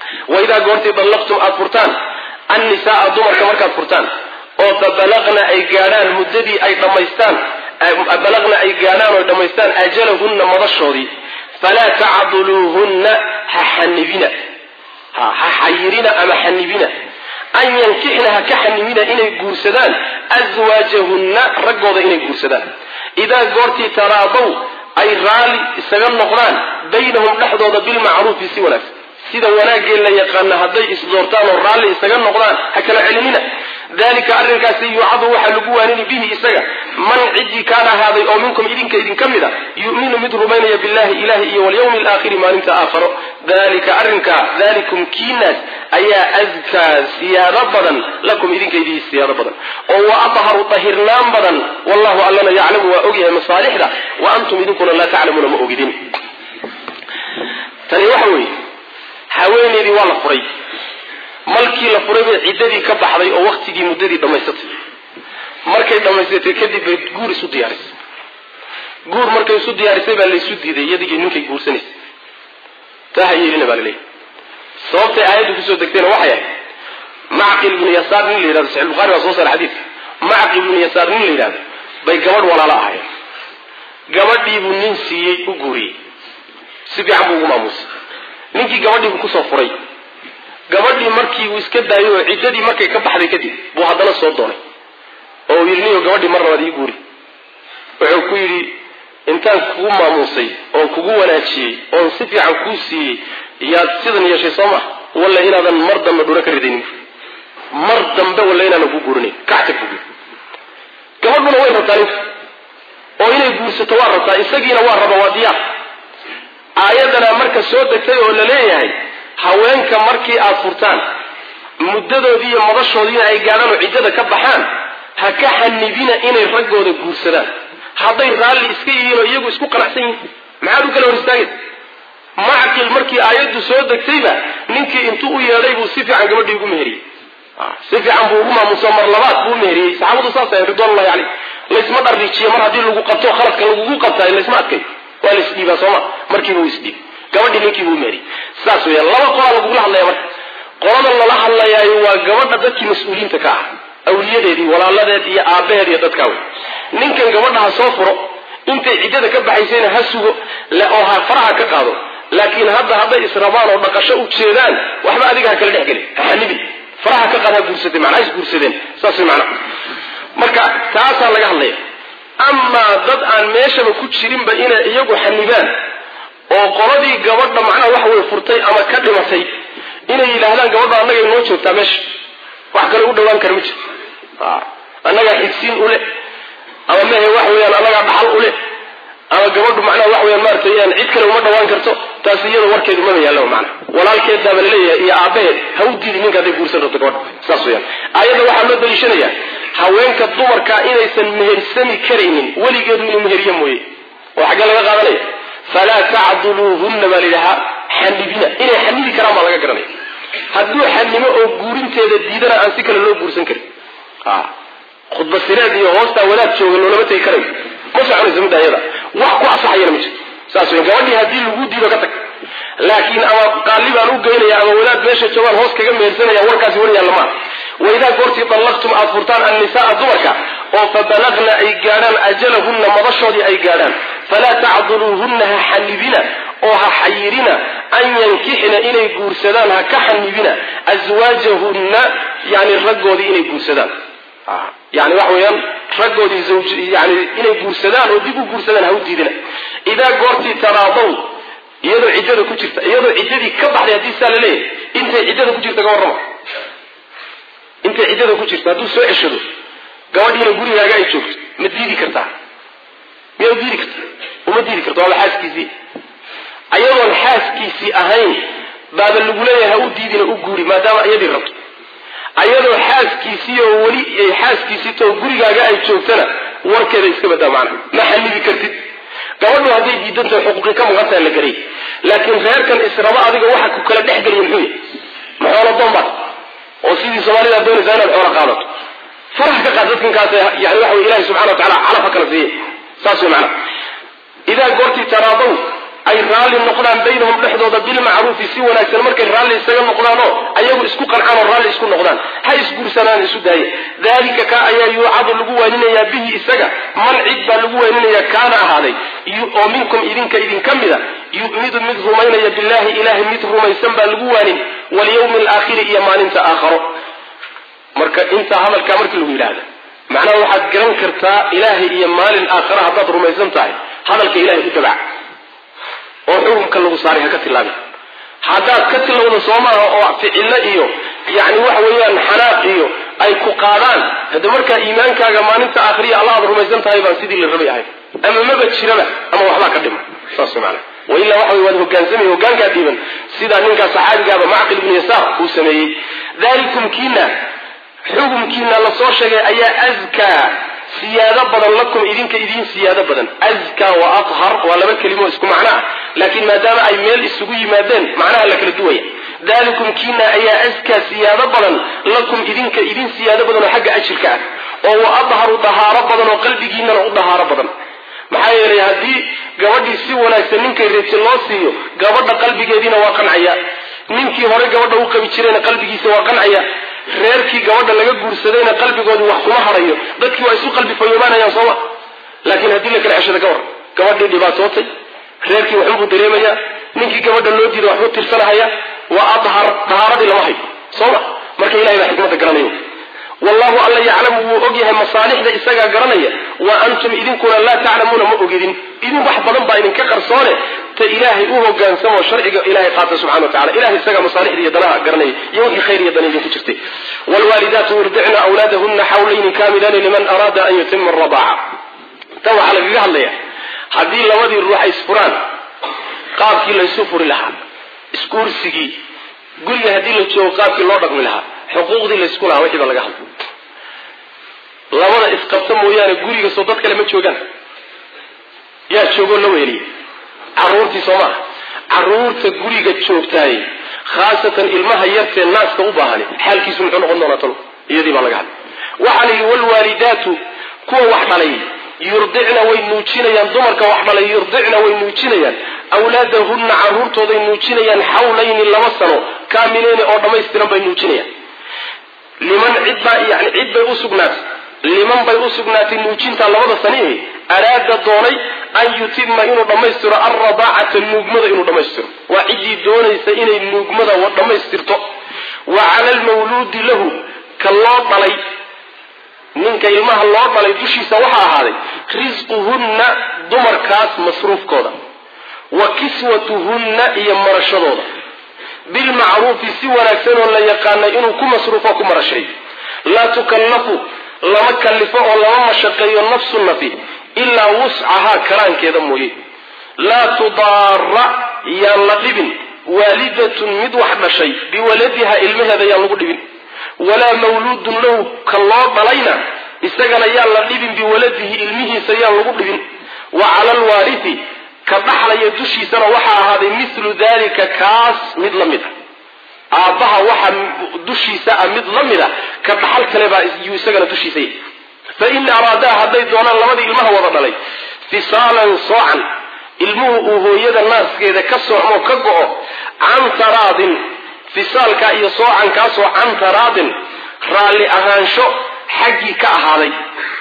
waidaa goortii dallaqtum aad furtaan annisaaa dumarka markaad furtaan oo fabalaqna ay gaadhaan muddadii ay dhammaystaan balaqna ay gaadhaan oo dhammaystaan ajalahunna madashoodii falaa tacduluuhunna ha xanibina ha xayirina ama xanibina an yankixna ha ka xanibina inay guursadaan aswaajahunna raggooda inay guursadaan idaa goortii taraadaw ay raalli isaga noqdaan baynahum dhexdooda bilmacruufi si wanaagsan sida wanaagee la yaqaana hadday isdoortaan oo raalli isaga noqdaan ha kala celinina dalika arrinkaasi yuucadu waxaa lagu waanini bihi isaga man ciddii kaan ahaaday oo minkum idinka idinka mid a yuminu mid rumaynaya billahi ilahi iyo walyawmi alaakhiri maalinta aakharo dalika arrinkaa dalikum kiinaas ayaa askaa siyaado badan lakum idinka idii siyaado badan oo wa atharu dahirnaan badan wallahu allana yaclamu waa ogyahay masaalixda wa antum idinkuna laa taclamuuna ma ogidin tani waxa weeye haweeneydii waa la furay malkii la furay bay ciddadii ka baxday oo waktigii muddadii dhammaysatay markay dhammaysatay kadib bay guur isu diyaarisay guur markay isu diyaarisay baa laysu diiday iyadii ninkay guursanaysay taa ha yeelina baa laleeyahy sababtay aayaddu kusoo degtayna waxay ahayd macqil ibnu yasaar nin la yidhahdo saxix bukhari baa soo saara xadiidka macqil ibnu yasaar nin la yidhahdo bay gabadh walaalo ahaayeen gabadhiibuu nin siiyey u guuriyey si fiican buu ugu maamuusay ninkii gabadhiibuu kusoo furay gabadhii markii uu iska daayay oo ciddadii markay ka baxday kadib buu haddana soo doonay oo uu yidhi niyo gabadhii mar labaad ii guuri wuxuu ku yidhi intaan kugu maamuusay oon kugu wanaajiyey oon si fiican kuu siiyey yaad sidan yeeshay soo ma walla inaadan mar dambe dhura ka ridaynin mar dambe walla inaanan ku guurinayn kactag buu gabadhuna way rabtaa ninka oo inay guursato waa rabtaa isagiina waa raba waa diyaar aayadana marka soo degtay oo la leeyahay haweenka markii aad furtaan muddadoodii iyo madashoodiina ay gaadhaan oo ciddada ka baxaan ha ka xanibina inay raggooda guursadaan hadday raalli iska yihiin oo iyagu isku qanacsan yihiin maxaad u kala hor istaagaysa macqil markii aayaddu soo degtayba ninkii intuu u yeedhay buu si fiican gabadhii ugu meheriyey si fiican buu ugu maamuso mar labaad buu meheriyey saxaabadu saas ahayn ridwanullahi caleyh laysma dharriijiyo mar haddii lagu qabto khaladka lagugu qabtaayo laysma adkay waa la isdhiibaa sooma markiiba uu isdhiib gabadhii ninkii buu meheriyey saas weya laba qolaa lagugula hadlaya marka qolada lala hadlayaayo waa gabadha dadkii mas-uuliyiinta ka ah awliyadeedii walaaladeed iyo aabbaheed iyo dadkaa wey ninkan gabadha ha soo furo intay ciddada ka baxaysayna ha sugo oo ha faraha ka qaado laakiin hadda hadday israbaan oo dhaqasho u jeedaan waxba adiga ha kala dhex gelin ha xanibin faraha ka qaad ha guursatay macnaa is guursadeen saas way macnaha marka taasaa laga hadlaya amaa dad aan meeshaba ku jirinba inay iyagu xanibaan oo qoladii gabadha macnaha wax way furtay ama ka dhimatay inay yidhaahdaan gabadha annaga inoo joogtaa meesha wax kale u dhawaan kara ma jiro annagaa xigsiin ule ama mehe wax weeyaan annagaa dhaxal ule ama gabadhu macnaha wax weyaan maaratay aan cid kale uma dhawaan karto taas iyada warkeedu maba yaalla macna walaalkeeddaaba laleeyahay iyo aabbaheed ha u diidi ninka hadday guursan rabto gabadha saas weyaan aayadda waxaa loo daliishanayaa haweenka dumarka inaysan mehersami karaynin weligeedu inuu meheriyo mooye oo xaggee laga qaadanaya falaa tacduluuhunna baa layidhahaa xanibina inay xanibi karaan baa laga garanaya hadduu xanimo oo guurinteeda diidana aan si kale loo guursan karin khudba sireed iyo hoostaa wadaad jooga loolama tegi karayo ma soconayso midda ayada wax ku asaxayana ma jiro saas wey gabadhii haddii lagu diido ka tag laakiin ama qaali baan u geynaya ama wadaad meesha joogaan hoos kaga mehersanaya warkaasi war yaalla maa waidaa goortii dallaqtum aad furtaan annisaaa dumarka oo fabalagna ay gaadhaan ajalahunna madashoodii ay gaadhaan falaa tacduluuhunna ha xanibina oo ha xayirina an yankixna inay guursadaan ha ka xanibina aswaajahunna yani raggoodii inay guursadaan yani waxa weeyaan raggoodii yani inay guursadaan oo dib u guursadaan ha u diidina idaa goortii taraadaw iyadoo ciddada ku jirta iyadoo ciddadii ka baxday haddii saa la leeyahay intay ciddada ku jirta ka warrama intay ciddada ku jirta hadduu soo ceshado gabadhiina gurigaaga ay joogto ma diidi kartaa miyaa u diidi karta uma diidi karta waaba xaaskiisii ayadoon xaaskiisii ahayn baaba lagu leeyahay ha u diidina u guuri maadaama iyadii rabto ayadoo xaaskiisii oo weli xaaskiisii too gurigaaga ay joogtana warkeeda iska badaa macna ma xanibi kartid gabadhu hadday diidantahay xuquuqii ka maqantaha la garay laakiin reerkan israba adiga waxa ku kala dhex geliya muxuu yahy ma xoolo doonbaad oo sidii soomaalida doonaysaa inaad xoolo qaadato faraha ka qaad dadkankaas yani waxa wey ilahi subxana wa tacala calaf ha kala siiye saas wey macna idaa goortii taraadaw ay raalli noqdaan baynahum dhexdooda bilmacruufi si wanaagsan markay raalli isaga noqdaanoo ayagu isku qancaan oo raalli isku noqdaan ha isguursanaan isu daaya dalika ka ayaa yuucadu lagu waaninayaa bihi isaga man cid baa lagu waaninayaa kaana ahaaday oo minkum idinka idinka mida yu'midu mid rumaynaya billahi ilahay mid rumaysan baa lagu waanin walyawmi alaakhiri iyo maalinta aakharo marka intaa hadalkaa markii lagu yidhaahda macnaha waxaad garan kartaa ilaahay iyo maalin aakhara haddaad rumaysan tahay hadalka ilahay u dabac oo xukunka lagu saaray ha ka tilaabin haddaad ka tilowda soo maaha oo ficillo iyo yacni waxa weeyaan xanaaq iyo ay ku qaadaan hadda markaa iimaankaaga maalinta aakhiriya allah aad rumaysan tahay baan sidii la rabay ahayn ama maba jiraba ama waxbaa ka dhima saas maana wailaa waxa wey waad hogaansamay hogaankaa dhiiban sidaa ninkaa saxaabigaaba macqil ibnu yasaar uu sameeyey dalikum kiina xukumkiina lasoo sheegay ayaa askaa siyaado badan lakum idinka idiin siyaado badan askaa wa athar waa laba kelimo isku macno ah laakiin maadaama ay meel isugu yimaadeen macnaha la kala duwaya dalikum kiina ayaa askaa siyaado badan lakum idinka idin siyaado badan oo xagga ajirka ah oo wa adharu dahaaro badan oo qalbigiinana u dahaaro badan maxaa yeelay haddii gabadhii si wanaagsan ninkay reebti loo siiyo gabadha qalbigeediina waa qancaya ninkii hore gabadha u qabi jirayna qalbigiisa waa qancaya reerkii gabadha laga guursadayna qalbigoodu wax kuma harayo dadkii waa isu qalbi fayoobaanayaan sooma laakiin haddii la kala ceshada gawar gabadhii dhibaatootay reerkii waxunbuu dareemaya ninkii gabadha loo diiday waxbuu tirsanahaya waa adhar dahaaradii lama hayo sooma marka ilahay baa xikmadda garanayo wallahu alla yaclamu wuu og yahay masaalixda isagaa garanaya wa antum idinkuna laa taclamuuna ma ogidin idin wax badan baa idinka qarsoone ta ilaahay u hogaansamoo sharciga ilahay qaata subxana wa tacala ilahay isagaa masaalixda iyo danaha garanaya iyo wixii khayr iyo dan idinku jirtay wlwaalidaatu yurdicna awlaadahuna xawlayni kaamilaani liman araada an yutima aradaaca tan waxaa lagaga hadlaya haddii labadii ruux ay isfuraan qaabkii laysu furi lahaa isguursigii guriga haddii la joogo qaabkii loo dhaqmi lahaa xuquuqdii laysku lahaa wixii baa laga hadlay labada isqabta mooyaane guriga soo dad kale ma joogaan yaa joogoo la weeliya caruurtii soo maaha caruurta guriga joogtaay khaasatan ilmaha yartee naaska u baahani xaalkiisu muxuu noqon doonaa talo iyadii baa laga hadlay waxaa la yidhi wlwaalidaatu kuwa wax dhalay yurdicna way nuujinayaan dumarka wax dhalay yurdicna way nuujinayaan awlaadahunna caruurtooday nuujinayaan xawlayni laba sano kaamileyni oo dhammaystiran bay nuujinayaan liman cidbaa yani cid bay usugnaatay liman bay u sugnaatay nuujinta labada sanihi araada doonay an yutima inuu dhammaystiro alradaacata nuugmada inuu dhammaystiro waa ciddii doonaysa inay nuugmada dhammaystirto wa cala almawluudi lahu ka loo dhalay ninka ilmaha loo dhalay dushiisa waxaa ahaaday risquhunna dumarkaas masruufkooda wa kiswatuhunna iyo marashadooda bilmacruufi si wanaagsan oo la yaqaanay inuu ku masruufo ku marashay laa tukallafu lama kallifo oo lama mashaqeeyo nafsu nafi ilaa wuscahaa karaankeeda mooye laa tudaara yaan la dhibin waalidatun mid wax dhashay biwaladiha ilmaheeda yaan lagu dhibin walaa mawluudun lahu ka loo dhalayna isagana yaan la dhibin biwaladihi ilmihiisa yaan lagu dhibin wa cala alwaarithi ka dhaxlaya dushiisana waxaa ahaaday milu dalika kaas mid la mid a aabbaha waxa dushiisa ah mid la mid a ka dhaxal kale baa yuu isagana dushiisa yahy fain araadaa hadday doonaan labadii ilmaha wada dhalay fisaalan soocan ilmuhu uu hooyada naaskeeda ka soocmoo ka go-o can taraadin fisaalka iyo soocankaasoo can taraadin raalli ahaansho xaggii ka ahaaday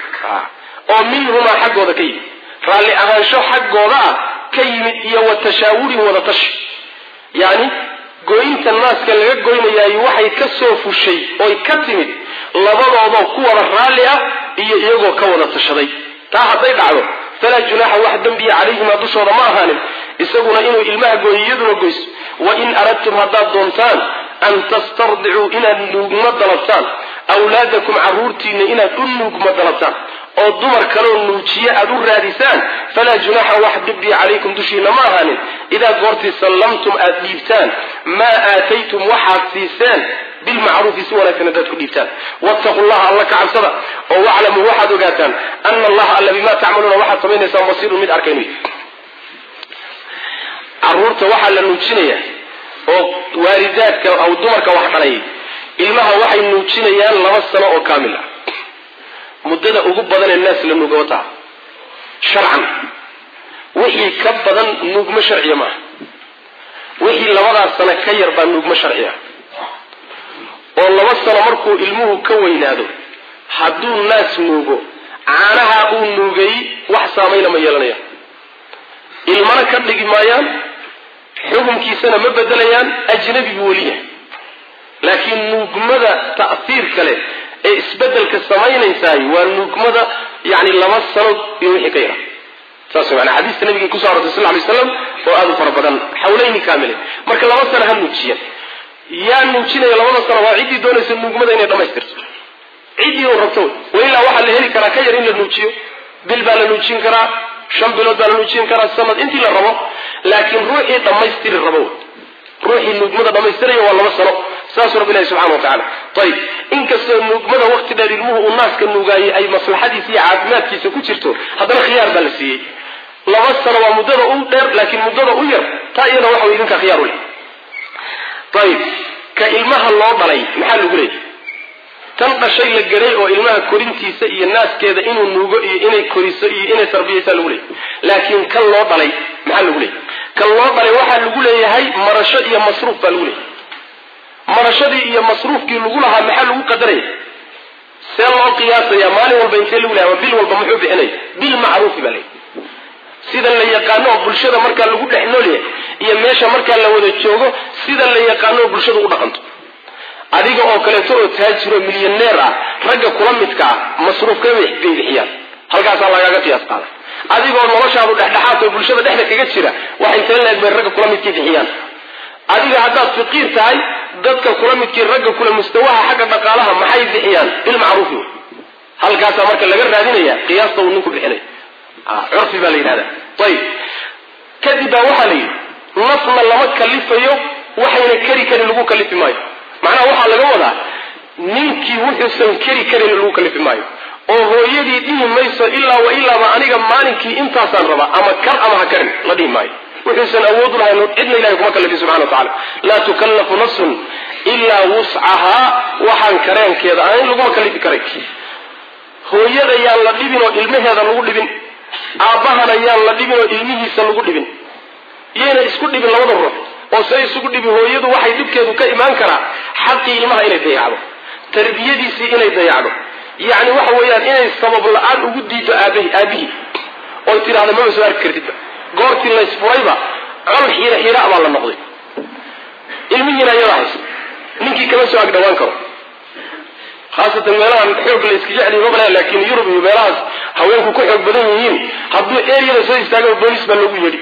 oo minhumaa xaggooda ka yimid raalli ahaansho xaggooda ah ka yimid iyo wa tashaawurin wada tashi yacni goynta naaska laga goynayaayo waxay ka soo fushay oy ka timid labadoodoo ku wada raalli ah iyo iyagoo ka wada tashaday taa hadday dhacdo falaa junaaxa wax dembiya calayhimaa dushooda ma ahaanin isaguna inuu ilmaha gooyo iyaduna goyso wa in aradtum haddaad doontaan an tastardicuu inaad nuugma dalabtaan awlaadakum carruurtiinna inaad u nuugma dalabtaan oo dumar kaloo nuujiye aad u raadisaan falaa junaaxa wax dhibbiya calaykum dushiina ma ahaanin idaa goortii sallamtum aad dhiibtaan maa aataytum waxaad siiseen bilmacruufi si wanaagsan haddaad ku dhiibtaan wattaqu llaha alla ka cabsada oo waclamuu waxaad ogaataan ana allaha alla bimaa tacmaluuna waxaad samaynaysaan basiirun mid arkaynu caruurta waxaa la nuujinaya oo waalidaadka aw dumarka wax dhalay ilmaha waxay nuujinayaan laba sano oo kaamil ah muddada ugu badan ee naas la nuuga wataa sharcan wixii ka badan nuugmo sharciya maaha wixii labadaas sano ka yar baa nuugmo sharciya oo laba sano markuu ilmuhu ka weynaado hadduu naas nuugo caanaha uu nuugay wax saamayna ma yeelanayaan ilmana ka dhigi maayaan xukunkiisana ma bedelayaan ajnabi buu weli yahay laakiin nuugmada ta'hiir kale ee isbedelka samaynaysaay waa nuugmada yani laba sanood iyo wixii ka yara saas mana xadiista nabiga kuso arortay sal lay slam oo aada u fara badan xawlayni kaamile marka laba sano ha nuujiyan yaa nuujinaya labada sano waa ciddii doonaysa nuugmada inay dhamaystirto ciddii uu rabto wailaa waxaa la heli karaa ka yar in la nuujiyo bil baa la nuujin karaa shan bilood baa la nuujin karaa sanad intii la rabo laakiin ruuxii dhammaystiri rabo ruuxii nuugmada dhammaystiraya waa laba sano saasuu rabbi ilahi subxana wa tacala ayib inkastoo nuugmada waqti dheer ilmuhu uu naaska nuugaayey ay maslaxadiisa iyo caafimaadkiisa ku jirto haddana khiyaar baa la siiyey laba sano waa muddada u dheer laakiin muddada u yar taa iyada waxa way idinkaa khiyaar u leh ayib ka ilmaha loo dhalay maxaa lagu leeyahy tan dhashay la garay oo ilmaha korintiisa iyo naaskeeda inuu nuugo iyo inay koriso iyo inay tarbiyaysaa lagu leeyahy laakiin kan loo dhalay maxaa lagu leeyahy kan loo dhalay waxaa lagu leeyahay marasho iyo masruuf baa lagu leeyahay marashadii iyo masruufkii lagu lahaa maxaa lagu qadaraya see loo qiyaasaya maalin walba intee lagu leeyahay bil walba muxuu bixinaya bil macruufi baa leeyahy sida la yaqaano oo bulshada markaa lagu dhex noolyahay iyo meesha markaa la wada joogo sida la yaqaano oo bulshada u dhaqanto adiga oo kaleeto oo taajiro milyaneer ah ragga kula midka ah masruufka bay bixiyaan halkaasaa lagaaga qiyaas qaada adigoo noloshaadu dhexdhexaad oo bulshada dhexda kaga jira wax intee leeg bay ragga kula midkii bixiyaan adiga haddaad faqiir tahay dadka kula midkii ragga kula mustawaha xagga dhaqaalaha maxay bixiyaan bilmacruufi wey halkaasaa marka laga raadinaya qiyaasta uu ninku bixinay curfi baa la yidhahda ayib kadib baa waxaa la yidhi nafna lama kalifayo waxayna keri karin lagu kalifi maayo macnaha waxaa laga wadaa ninkii wuxuusan keri karin lagu kalifi maayo oo hooyadii dhihi mayso ilaa wa ilaaba aniga maalinkii intaasaan rabaa ama kar ama ha karin la dhihi maayo wuxuusan awood u lahayn cidna ilahay kuma kalifin subxana wa tacala laa tukallafu nafsun ilaa wuscahaa waxaan kareenkeeda ahayn laguma kalifi karay hooyada yaan la dhibin oo ilmaheeda lagu dhibin aabbahana yaan la dhibin oo ilmihiisa lagu dhibin iyayna isku dhibin labada ruux oo se isugu dhibi hooyadu waxay dhibkeedu ka imaan karaa xaqii ilmaha inay dayacdo tarbiyadiisii inay dayacdo yacni waxa weeyaan inay sabab la-aan ugu diido aabahi aabihii oy tidhahda maba soo arki kartidba goortii laysfurayba col xiira xiira baa la noqday ilmihiina iyada haysa ninkii kama soo ag dhawaan karo khaasatan meelahan xoog la iska jecli mabale laakiin yurub iyo meelahaas haweenku ku xoog badan yihiin hadduu eryada soo istaago boolis baa loogu yeedhi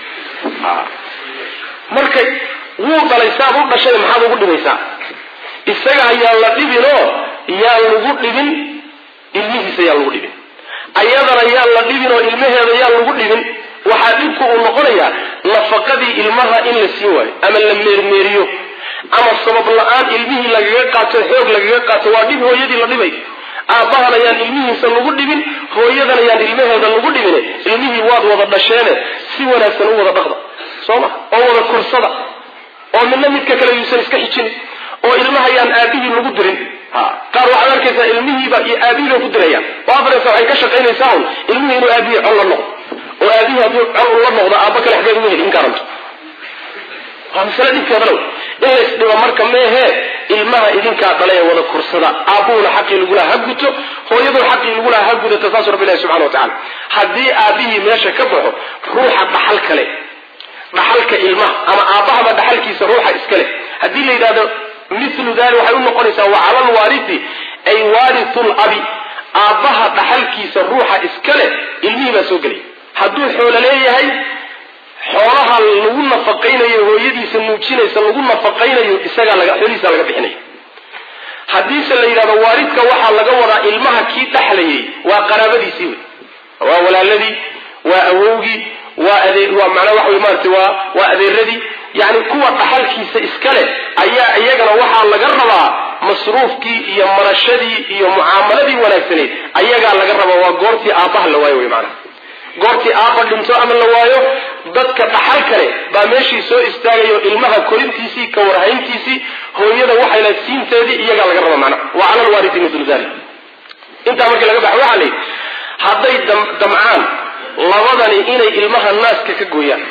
marka wuu dhalay saad u dhashay maxaad ugu dhibaysaa isaga ayaan la dhibinoo yaan lagu dhibin ilmihiisa yaan lagu dhibin ayadana yaan la dhibin oo ilmaheeda yaan lagu dhibin waxaa dhibku uu noqonayaa nafaqadii ilmaha in la siin waayo ama la meermeeriyo ama sabab la-aan ilmihii lagaga qaato xoog lagaga qaato waa dhib hooyadii la dhibay aabbahan ayaan ilmihiisa lagu dhibin hooyadan ayaan ilmaheeda lagu dhibine ilmihii waad wada dhasheene si wanaagsan u wada dhaqda soo ma oo wada korsada oo midna midka kale yuusan iska xijin oo ilmaha ayaan aabihii lagu dirin qaar waxaad arkaysaa ilmihiiba iyo aabihii bay ku dirayaan oo afareysa waxay ka shaqaynaysaa un ilmihii inuu aabihii col la noqdo oo aabihii hadduu col la noqdo aabba kale xageed uga heli in garanto waa masale dhibkeeda low in la isdhibo marka meehee ilmaha idinkaa dhalay ee wada korsada aabbuhuna xaqii lagulaha ha guto hooyaduna xaqii lagulaha ha gudata saasuu rabbi ilahi subxana wa tacala haddii aabihii meesha ka baxo ruuxa dhaxal kale dhaxalka ilmaha ama aabbahaba dhaxalkiisa ruuxa iska leh haddii la yidhahdo milu dali waxay u noqonaysaa wa cala lwaarithi ay waaritu labi aabbaha dhaxalkiisa ruuxa iska leh ilmihii baa soo gelaya hadduu xoolo leeyahay xoolaha lagu nafaqaynayo hooyadiisa nuujinaysa lagu nafaqaynayo isagaa laga xoolihiisa laga bixinaya haddiise la yidhahdo waaridka waxaa laga wadaa ilmaha kii dhexlayay waa qaraabadiisii wey waa walaaladii waa awowgii waa adeer waa macnaa waxa wey maarata waa waa adeeradii yacni kuwa dhaxalkiisa iska leh ayaa iyagana waxaa laga rabaa masruufkii iyo marashadii iyo mucaamaladii wanaagsaneyd ayagaa laga rabaa waa goortii aabbaha la waayo wey maanaa goortii aabba dhinto ama la waayo dadka dhaxal kale baa meeshii soo istaagayo ilmaha korintiisii ka warhayntiisii hooyada waxayna siinteedii iyagaa laga raba macna wa cala lwaarithi mithlu dalik intaa markii laga baxo waxaa la yidhi hadday damcaan labadani inay ilmaha naaska ka gooyaan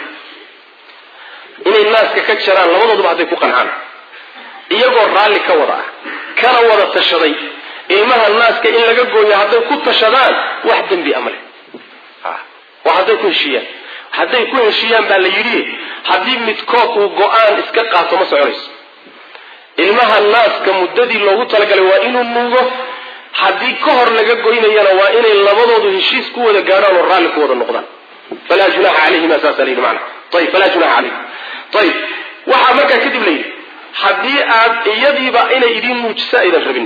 inay naaska ka jaraan labadooduba hadday ku qancaan iyagoo raalli ka wada ah kana wada tashaday ilmaha naaska in laga gooyo hadday ku tashadaan wax dembi ama leh waa hadday ku heshiiyaan hadday ku heshiiyaan baa la yidhi haddii midkood uu go-aan iska qaato ma soconayso ilmaha naaska muddadii loogu talagalay waa inuu nuugo haddii ka hor laga goynayana waa inay labadoodu heshiis ku wada gaadhaan oo raalli ku wada noqdaan falaa junaxa calayhima saasa layidhi macna ayib falaa junaxa calayhim ayib waxaa markaa kadib la yidhi haddii aad iyadiiba inay idiin nuujiso aydan rabin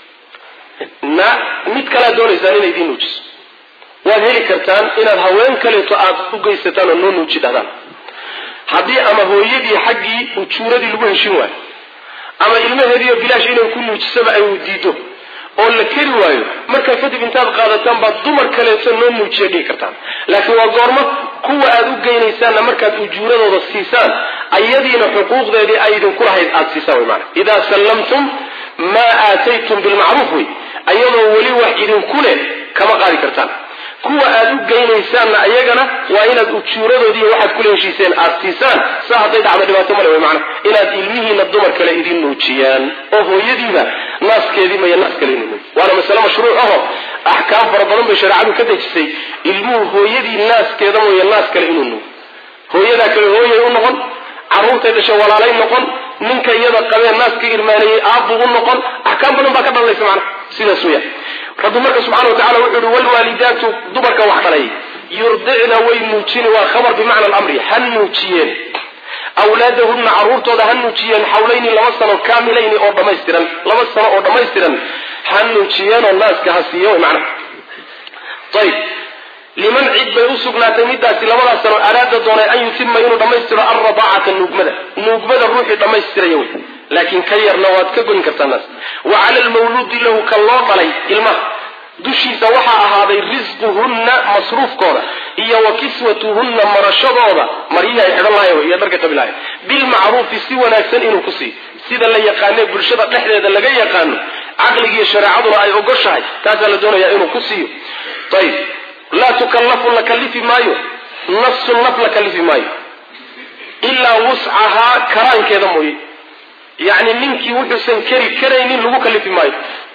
na mid kalaad doonaysaan inay idiin nuujiso waad heli kartaan inaad haween kaleeto aad u geysataan oo noo nuuji dhahdaan haddii ama hooyadii xaggii ujuuradii lagu heshin waayo ama ilmaheediiyo bilaash inay ku nuujisaba ay diido oo la keri waayo markaa kadib intaad qaadataan baad dumar kaleeto noo nuujiya dhihi kartaan laakiin waa goormo kuwa aad u geynaysaanna markaad ujuuradooda siisaan ayadiina xuquuqdeedii ay idinku lahayd aad siisaan wy maana idaa sallamtum maa aataytum bilmacruuf wey ayadoo weli wax idinku leh kama qaadi kartaan kuwa aad u geynaysaanna ayagana waa inaad ujuuradoodii waxaad kula heshiiseen aad siisaan saa hadday dhacdo dhibaato male wey macana inaad ilmihiina dumar kale idin nuujiyaan oo hooyadiiba naaskeedii maya naas kale inu nuuji waana masale mashruuc aho axkaam fara badan bay shareecadu ka dejisay ilmuhu hooyadii naaskeeda mooye naas kale inuu nuugo hooyadaa kale hooyay u noqon carruurtay dhashay walaalay noqon ninka iyada qabee naaska irmaanayey aabu u noqon axkaam badan baa ka dhalanaysa macana sidaas weya rabbi marka subxana wa tacala wuxuu yihi walwaalidaatu dumarka wax dhalay yurdicna way nuujini waa khabar bimacna alamri ha nuujiyeen awlaadahunna carruurtooda ha nuujiyeen xawlayni laba sano kaamilayni oo dhammaystiran laba sano oo dhammaystiran ha nuujiyeenoo naaska ha siiyo macna ayib liman cid bay u sugnaatay midaasi labadaas sano araada doonay an yutima inuu dhammaystiro alradaacata nuugmada nuugmada ruuxii dhammaystiraya wey laakiin ka yarna waad ka goyn kartaa naas wa cala almawluudi lahu ka loo dhalay ilmaha dushiisa waxaa ahaaday risquhunna masruufkooda iyo wa kiswatuhunna marashadooda maryihii ay xidhan lahayen iyo dharka qabi lahayen bilmacruufi si wanaagsan inuu ku siiyo sida la yaqaanee bulshada dhexdeeda laga yaqaano caqligiiyo shareecaduna ay ogoshahay taasaa la doonayaa inuu ku siiyo ayib laa tukallafu la kallifi maayo nafsun naf la kallifi maayo ilaa wuscahaa karaankeeda mooye yacni ninkii wuxuusan keri karaynin lagu kallifi maayo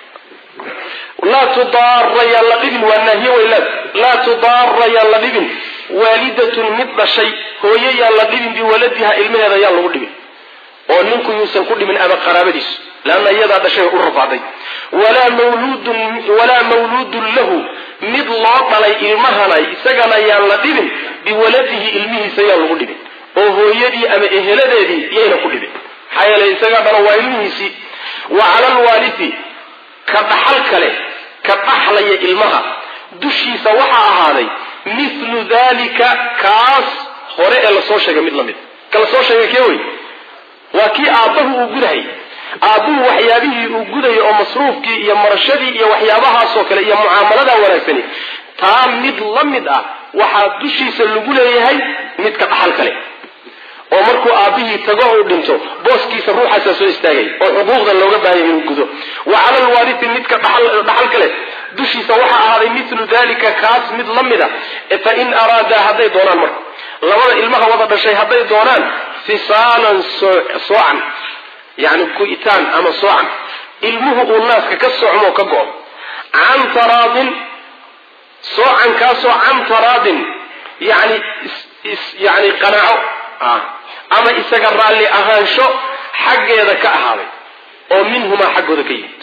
laa tudaara yaan la dhibin waa naahiye weylaad laa tudaara yaan la dhibin waalidatun mid dhashay hooye yaan la dhibin biwaladiha ilmaheeda yaan lagu dhibin oo ninku yuusan ku dhimin ama qaraabadiisu leanna iyadaa dhashay u rafaaday walaa mawluudun walaa mawluudun lahu mid loo dhalay ilmahana isagana yaan la dhibin biwaladihi ilmihiisa yaan lagu dhibin oo hooyadii ama eheladeedii yayna ku dhibin maxaa yeelay isagaa dhalo waa ilmihiisii wa cala alwaalidi ka dhaxal kale ka dhaxlaya ilmaha dushiisa waxaa ahaaday mithlu dalika kaas hore ee lasoo sheegay mid lamid ka lasoo sheegay kee wey waa kii aabbahu uu gudahay aabbuhu waxyaabihii uu gudayay oo masruufkii iyo marashadii iyo waxyaabahaasoo kale iyo mucaamaladaa wanaagsani taa mid la mid ah waxaa dushiisa lagu leeyahay midka dhaxal kale oo markuu aabbihii tago uu dhinto booskiisa ruuxaasaa soo istaagay oo xuquuqda looga baahaya inuu gudo wa cala alwaarithi midka dhaxal kale dushiisa waxaa ahaaday milu dalika kaas mid la mida fa in araadaa hadday doonaan marka labada ilmaha wada dhashay hadday doonaan fisaalan soocan yani ku-itaan ama soocan ilmuhu uu naaska ka socmo ka go-o can taraadin soocankaasoo can taraadin yani yani qanaaco ama isaga raalli ahaansho xaggeeda ka ahaaday oo minhumaa xaggooda ka yimid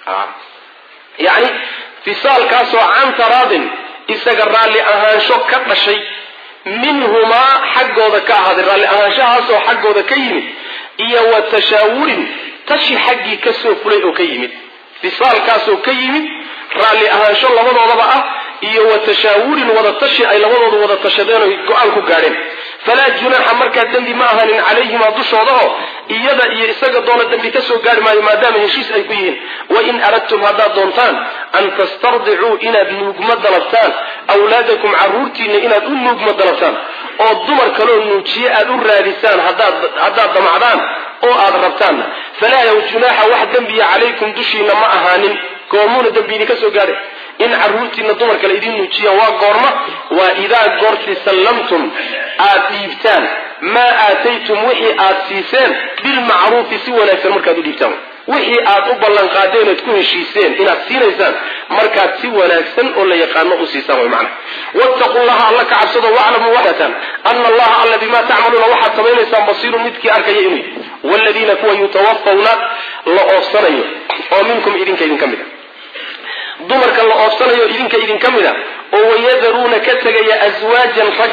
yani fisaalkaasoo can taraadin isaga raalli ahaansho ka dhashay minhumaa xaggooda ka ahaaday raalli ahaanshahaasoo xaggooda ka yimid iyo wa tashaawurin tashi xaggii kasoo fulay oo ka yimid fisaalkaasoo ka yimid raalli ahaansho labadoodaba ah iyo wa tashaawurin wada tashi ay labadoodu wada tashadeen oy go-aan ku gaadheen falaa junaaxa markaa dembi ma ahanin calayhimaa dushooda oo iyada iyo isaga doona dembi ka soo gaari maayo maadaama heshiis ay ku yihiin wain aradtum haddaad doontaan an tastardicuu inaad nuugma dalabtaan awlaadakum carruurtiinna inaad u nuugma dalabtaan oo dumar kaloo nuujiye aad u raadisaan haddaad damacdaan oo aad rabtaanna falaa yaw junaaxa wax dembiya calaykum dushiina ma ahaanin goomuuna dembi idinka soo gaadhay in caruurtiina dumarka la idiin nuujiyaan waa goorma waa idaa goorti sallamtum aad dhiibtaan maa aataytum wixii aad siiseen bilmacruufi si wanaagsan markaad u dhiibtaan wixii aad u ballanqaadeen ood ku heshiiseen inaad siinaysaan markaad si wanaagsan oo la yaqaano u siisaan way macna wattaqu llaha alla ka cabsado waclamuu waxatan ana allaha alla bimaa tacmaluuna waxaad samaynaysaan basiirun midkii arkaya inuu yahy waaladiina kuwa yutawafawna la oofsanayo oo minkum idinka idinka mid a dumarka la oofsanayo idinka idinka mid a oo wayadaruuna ka tegaya aswaajan rag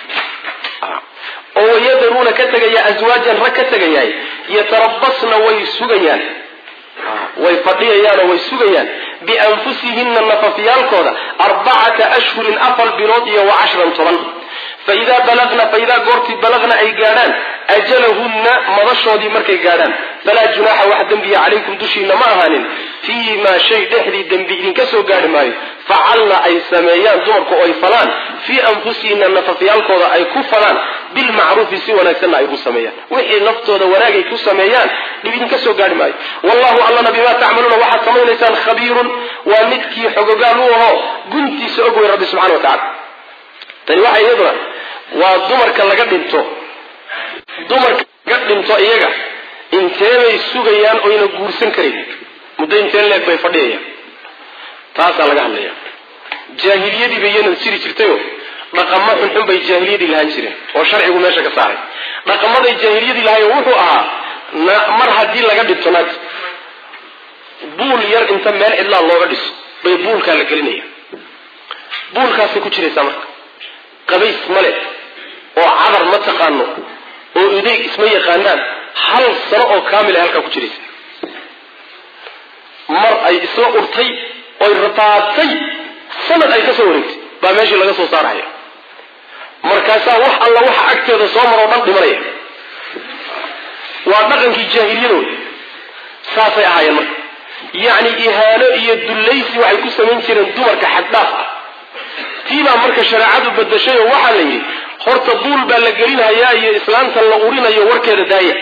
oo wayadaruuna ka tegaya aswaajan rag ka tegayaay yatarabasna way sugayaan way fadhiyayaan oo way sugayaan bianfusihinna nafafyaalkooda arbacata ashhurin afar bilood iyo wa cashran toban faidaa balagna faidaa goortii balagna ay gaadhaan ajalahunna madashoodii markay gaadhaan falaa junaaxa wax dembiya calaykum dushiina ma ahaanin fii maa shay dhexdii dembi idinka soo gaadhi maayo facalna ay sameeyaan dumarku oo ay falaan fii anfusihinna nafafyaalkooda ay ku falaan bilmacruufi si wanaagsanna ay u sameeyaan wixii naftooda wanaagay ku sameeyaan dhib idinka soo gaadhi maayo wallahu allana bimaa tacmaluuna waxaad samaynaysaan khabiirun waa midkii xogogaal u ahoo guntiisa og wey rabbi subxana wa tacala tani waxa iyaduna waa dumarka laga dhinto dumarka laga dhinto iyaga inteebay sugayaan oyna guursan karayn muddo intee leeg bay fadhiyayaan taasaa laga hadlaya jaahiliyadii bay iyanan jiri jirtayo dhaqamo xunxun bay jaahiliyadii lahaan jireen oo sharcigu meesha ka saaray dhaqamaday jaahiliyadii lahayo wuxuu ahaa mar haddii laga dhinto naag buul yar inta meel cidlaa looga dhiso bay buulkaa la gelinaya buulkaasay ku jiraysaa marka qabays male oo cadar ma taqaano oo idayg isma yaqaanaan hal sano oo kaamil ay halkaa ku jiraysa mar ay isla urtay oy rataatay sanad ay ka soo wareegtay baa meeshii laga soo saaraya markaasaa wax alla waxa agteeda soo maroo dhan dhimanaya waa dhaqankii jaahiliyadooda saasay ahaayeen marka yacni ihaano iyo dullaysi waxay ku samayn jireen dumarka xaddhaaf ah tiibaa marka shareecadu badashay oo waxaa la yidhi horta buul baa la gelinhayaa iyo islaanta la urinayo warkeeda daaya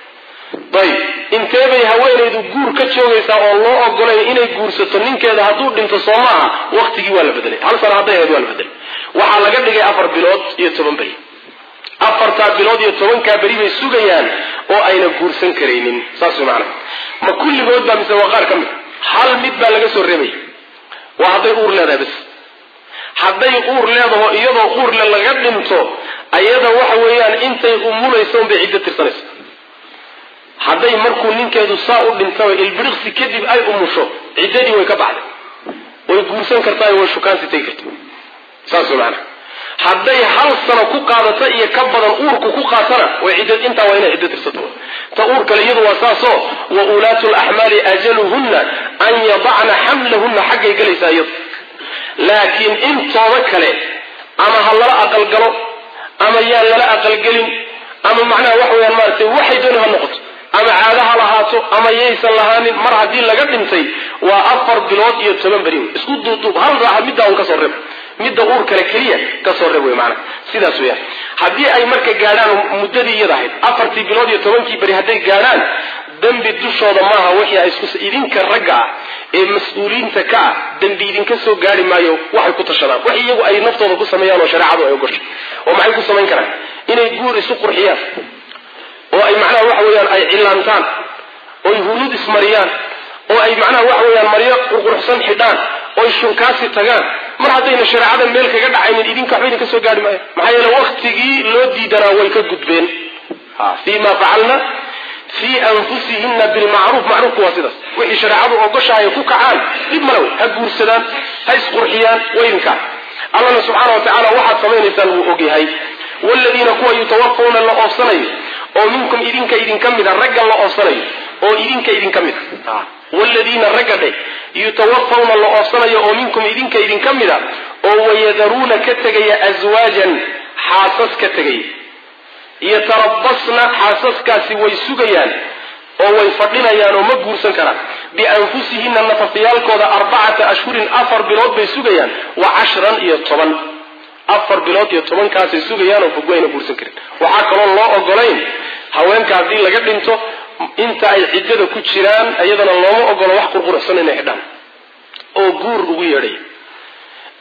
ayb inteebay haweenaydu guur ka joogaysaa oo loo ogolayn inay guursato ninkeeda hadduu dhinto soo maaha waktigii waa la bedelay hal sano hadday ahayd waa la bedelay waxaa laga dhigay afar bilood iyo toban beri afartaa bilood iyo tobankaa beri bay sugayaan oo ayna guursan karaynin saas way macanaha ma kulligood baa mise waa qaar ka mid hal mid baa laga soo reebaya waa hadday uur leedahay bas hadday uur leedaho iyadoo uurle laga dhinto ayada waxa weeyaan intay umulayso unbay ciddo tirsanaysa hadday markuu ninkeedu saa u dhintaba ilbiriqsi kadib ay umusho ciddadii way ka baxday way guursan kartaa way shukaansi tegi karta saas way macanaha hadday hal sano ku qaadato iyo ka badan uurku ku qaatana way cidda intaa waa inay ciddo tirsato ta uur kale iyadu waa saasoo wa ulaatu laxmaali ajaluhunna an yadacna xamlahunna xaggay galaysaa iyadu laakiin intooda kale ama ha lala aqalgalo ama yaan lala aqalgelin ama macnaha waxa weyaan maaratay waxay dooni ha noqoto ama caado ha lahaato ama yaysan lahaanin mar haddii laga dhintay waa afar bilood iyo toban beri wey isku duuduub hal raaxa middaa un kasoo reeb midda uur kale keliya kasoo reeb wey maanaa sidaas weyaan haddii ay marka gaadhaan muddadii iyada ahayd afartii bilood iyo tobankii beri hadday gaadhaan dembi dushooda maaha wixii ay isku idinka ragga ah ee mas-uuliyiinta ka ah dembi idinka soo gaari maayo waxay ku tashadaan wax iyagu ay naftooda ku sameeyaan oo shareecadu ay ogoshay oo maxay ku samayn karaan inay guur isu qurxiyaan oo ay macnaha waxa weeyaan ay cilaantaan oy hunuud ismariyaan oo ay macnaha waxa weeyaan maryo qurquruxsan xidhaan oy shunkaasi tagaan mar haddayna shareecadan meel kaga dhacaynin idinka waxba idinka soo gaari maayo maxaa yeele waktigii loo diidanaa way ka gudbeen fii ma facalna fii anfusihina bilmacruuf macruufku waa sidaas wixii shareecadu ogoshahay ku kacaan dhib male wey ha guursadaan ha isqurxiyaan waydinkaa allana subxaana wa tacaala waxaad samaynaysaan wuu ogyahay waaladiina kuwa yutawafawna la oofsanayo oo minkum idinka idinka mida ragga la oofsanayo oo idinka idinka mid a waaladiina ragga dhe yutawafawna la oofsanayo oo minkum idinka idinka mida oo wayadaruuna ka tegaya aswaajan xaasas ka tegaya yatarabasna xaasaskaasi way sugayaan oo way fadhinayaan oo ma guursan karaan bianfusihina nafafyaalkooda arbacata ashhurin afar bilood bay sugayaan wa cashran iyo toban afar bilood iyo tobankaasay sugayaan oo fogwayna guursan karin waxaa kaloo loo ogolayn haweenka haddii laga dhinto inta ay ciddada ku jiraan iyadana looma ogolo wax qurquruxsan inay xidhaan oo guur ugu yeedhaya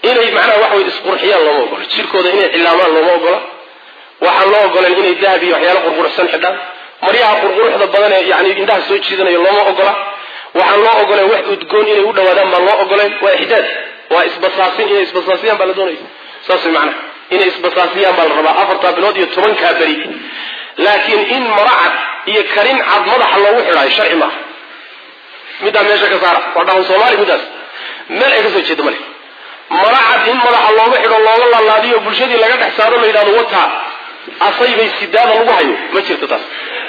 inay macnaha waxa way isqurxiyaan looma ogola jirkooda inay cilaamaan looma ogola waxaan loo ogolan inay dahab iyo waxyaalo qurquruxsan xidhaan maryaha qurquruxda badan ee yani indhaha soo jiidanayo looma ogola waxaan loo ogolan wax udgoon inay u dhawaadaan baan loo ogoleen waa ixdaad waa isbasaasin inay isbasaasiyaan baa la doonaya saas way macnaha inay isbasaasiyaan baa la rabaa afartaa bilood iyo tobankaa beri laakiin in maracad iyo karin cad madaxa loogu xidhaayo sharci maaha middaa meesha ka saara waa dhaqan soomaali middaas meel ay ka soo jeeda male maracad in madaxa looga xidho looga laalaadiyo bulshadii laga dhex saaro la yidhahdo wataa asay bay sidaada lagu hayo ma jirto taas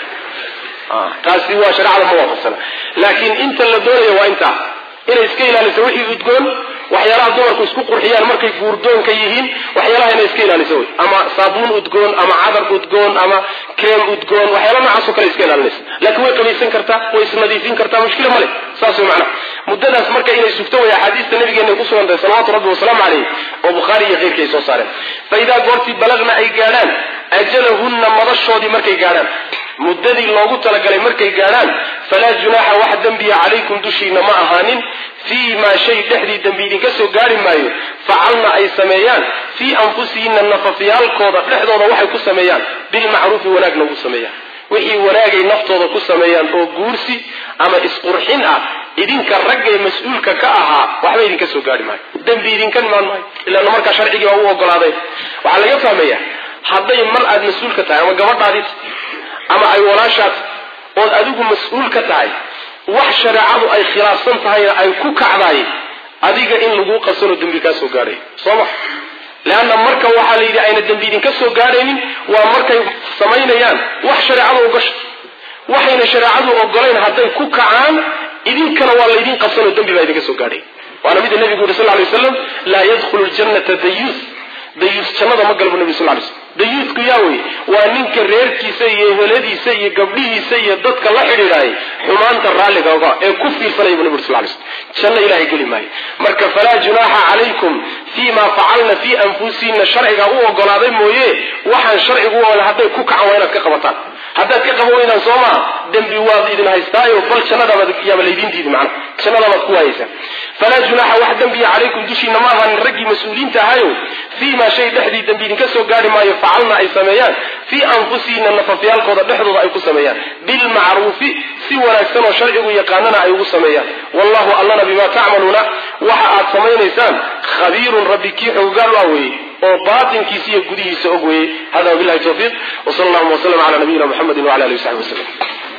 taasi waa shareecada ma waafaqsana laakiin inta la doonayo waa intaa inay iska ilaaliso wixii udgoon waxyaalaha dumarku isku qurxiyaan markay guurdoonka yihiin waxyaalaha inay iska ilaaliso wey ama saabuun udgoon ama cadar udgoon ama kreem udgoon waxyaala noocaasoo kale iska ilaalinaysa laakiin way qabaysan kartaa way isnadiifin kartaa mushkila male saas way macnaha muddadaas marka inay sugto way axaadiista nabigeena ku sugan tahay salawatu rabbi wasalaamu calayh oo bukhaari iyo keyrkii ay soo saareen fa idaa goortii balagna ay gaadhaan ajalahunna madashoodii markay gaadhaan muddadii loogu talagalay markay gaadhaan falaa junaaxa wax dembiya calaykum dushiina ma ahaanin fii maa shay dhexdii dembi idinka soo gaari maayo facalna ay sameeyaan fii anfusihinna nafafyaalkooda dhexdooda waxay ku sameeyaan bilmacruufi wanaagna ugu sameeyaan wixii wanaagay naftooda ku sameeyaan oo guursi ama isqurxin ah idinka raggay mas-uulka ka ahaa waxba idinka soo gaari maayo dembi idinka imaan maayo ilaana markaa sharcigii baa u ogolaaday waxaa laga fahmaya hadday mar aada mas-uulka tahay ama gabadhaadit ama ay walaashaad ood adigu mas-uul ka tahay wax shareecadu ay khilaafsan tahayna ay ku kacdaay adiga in laguu qabsanoo dembi kaa soo gaadhay soo ma leanna marka waxaa la yidhi ayna dembi idinka soo gaadhaynin waa markay samaynayaan wax shareecadu ogasho waxayna shareecadu ogolayn hadday ku kacaan idinkana waa laydin qabsanoo dembi baa idinka soo gaadhay waana mida nebigu yuri sal ly waslam laa yadkhulu ljannata dayuus dayuus jannada ma galbu nebi sal lay slm dayuusku yaa wey waa ninka reerkiisa iyo eheladiisa iyo gabdhihiisa iyo dadka la xidhiidhaayay xumaanta raalliga oga ee ku fiirsanaya bu nebi uri sal lay slm janno ilahay geli maayo marka falaa junaaxa calaykum fii ma facalna fii anfusihinna sharciga u ogolaaday mooye waxaan sharcigu u ogolay hadday ku kacan waa inaad ka qabataan haddaad ka qaban weydaan soo maa dembi waad idin haystaayo bal jannadabayaaba laydin diidi macna jannadabaad ku waayeysaa falaa junaaxa wax dembiya calaykum dushiina ma ahanin raggii mas-uuliinta ahayo fii maa shay dhexdii dembi idinka soo gaari maayo facalna ay sameeyaan fii anfusihinna nafafyaalkooda dhexdooda ay ku sameeyaan bilmacruufi si wanaagsan oo sharcigu yaqaanana ay ugu sameeyaan wallahu allana bimaa tacmaluuna waxa aad samaynaysaan khabiirun rabbi kii xoogaal ah weeye oo baatinkiisa iyo gudihiisa og weeye hada wabilahi tawfiiq wsal allahuma wslm cala nabiyina muxamedi wala alihi wasaxbi waslem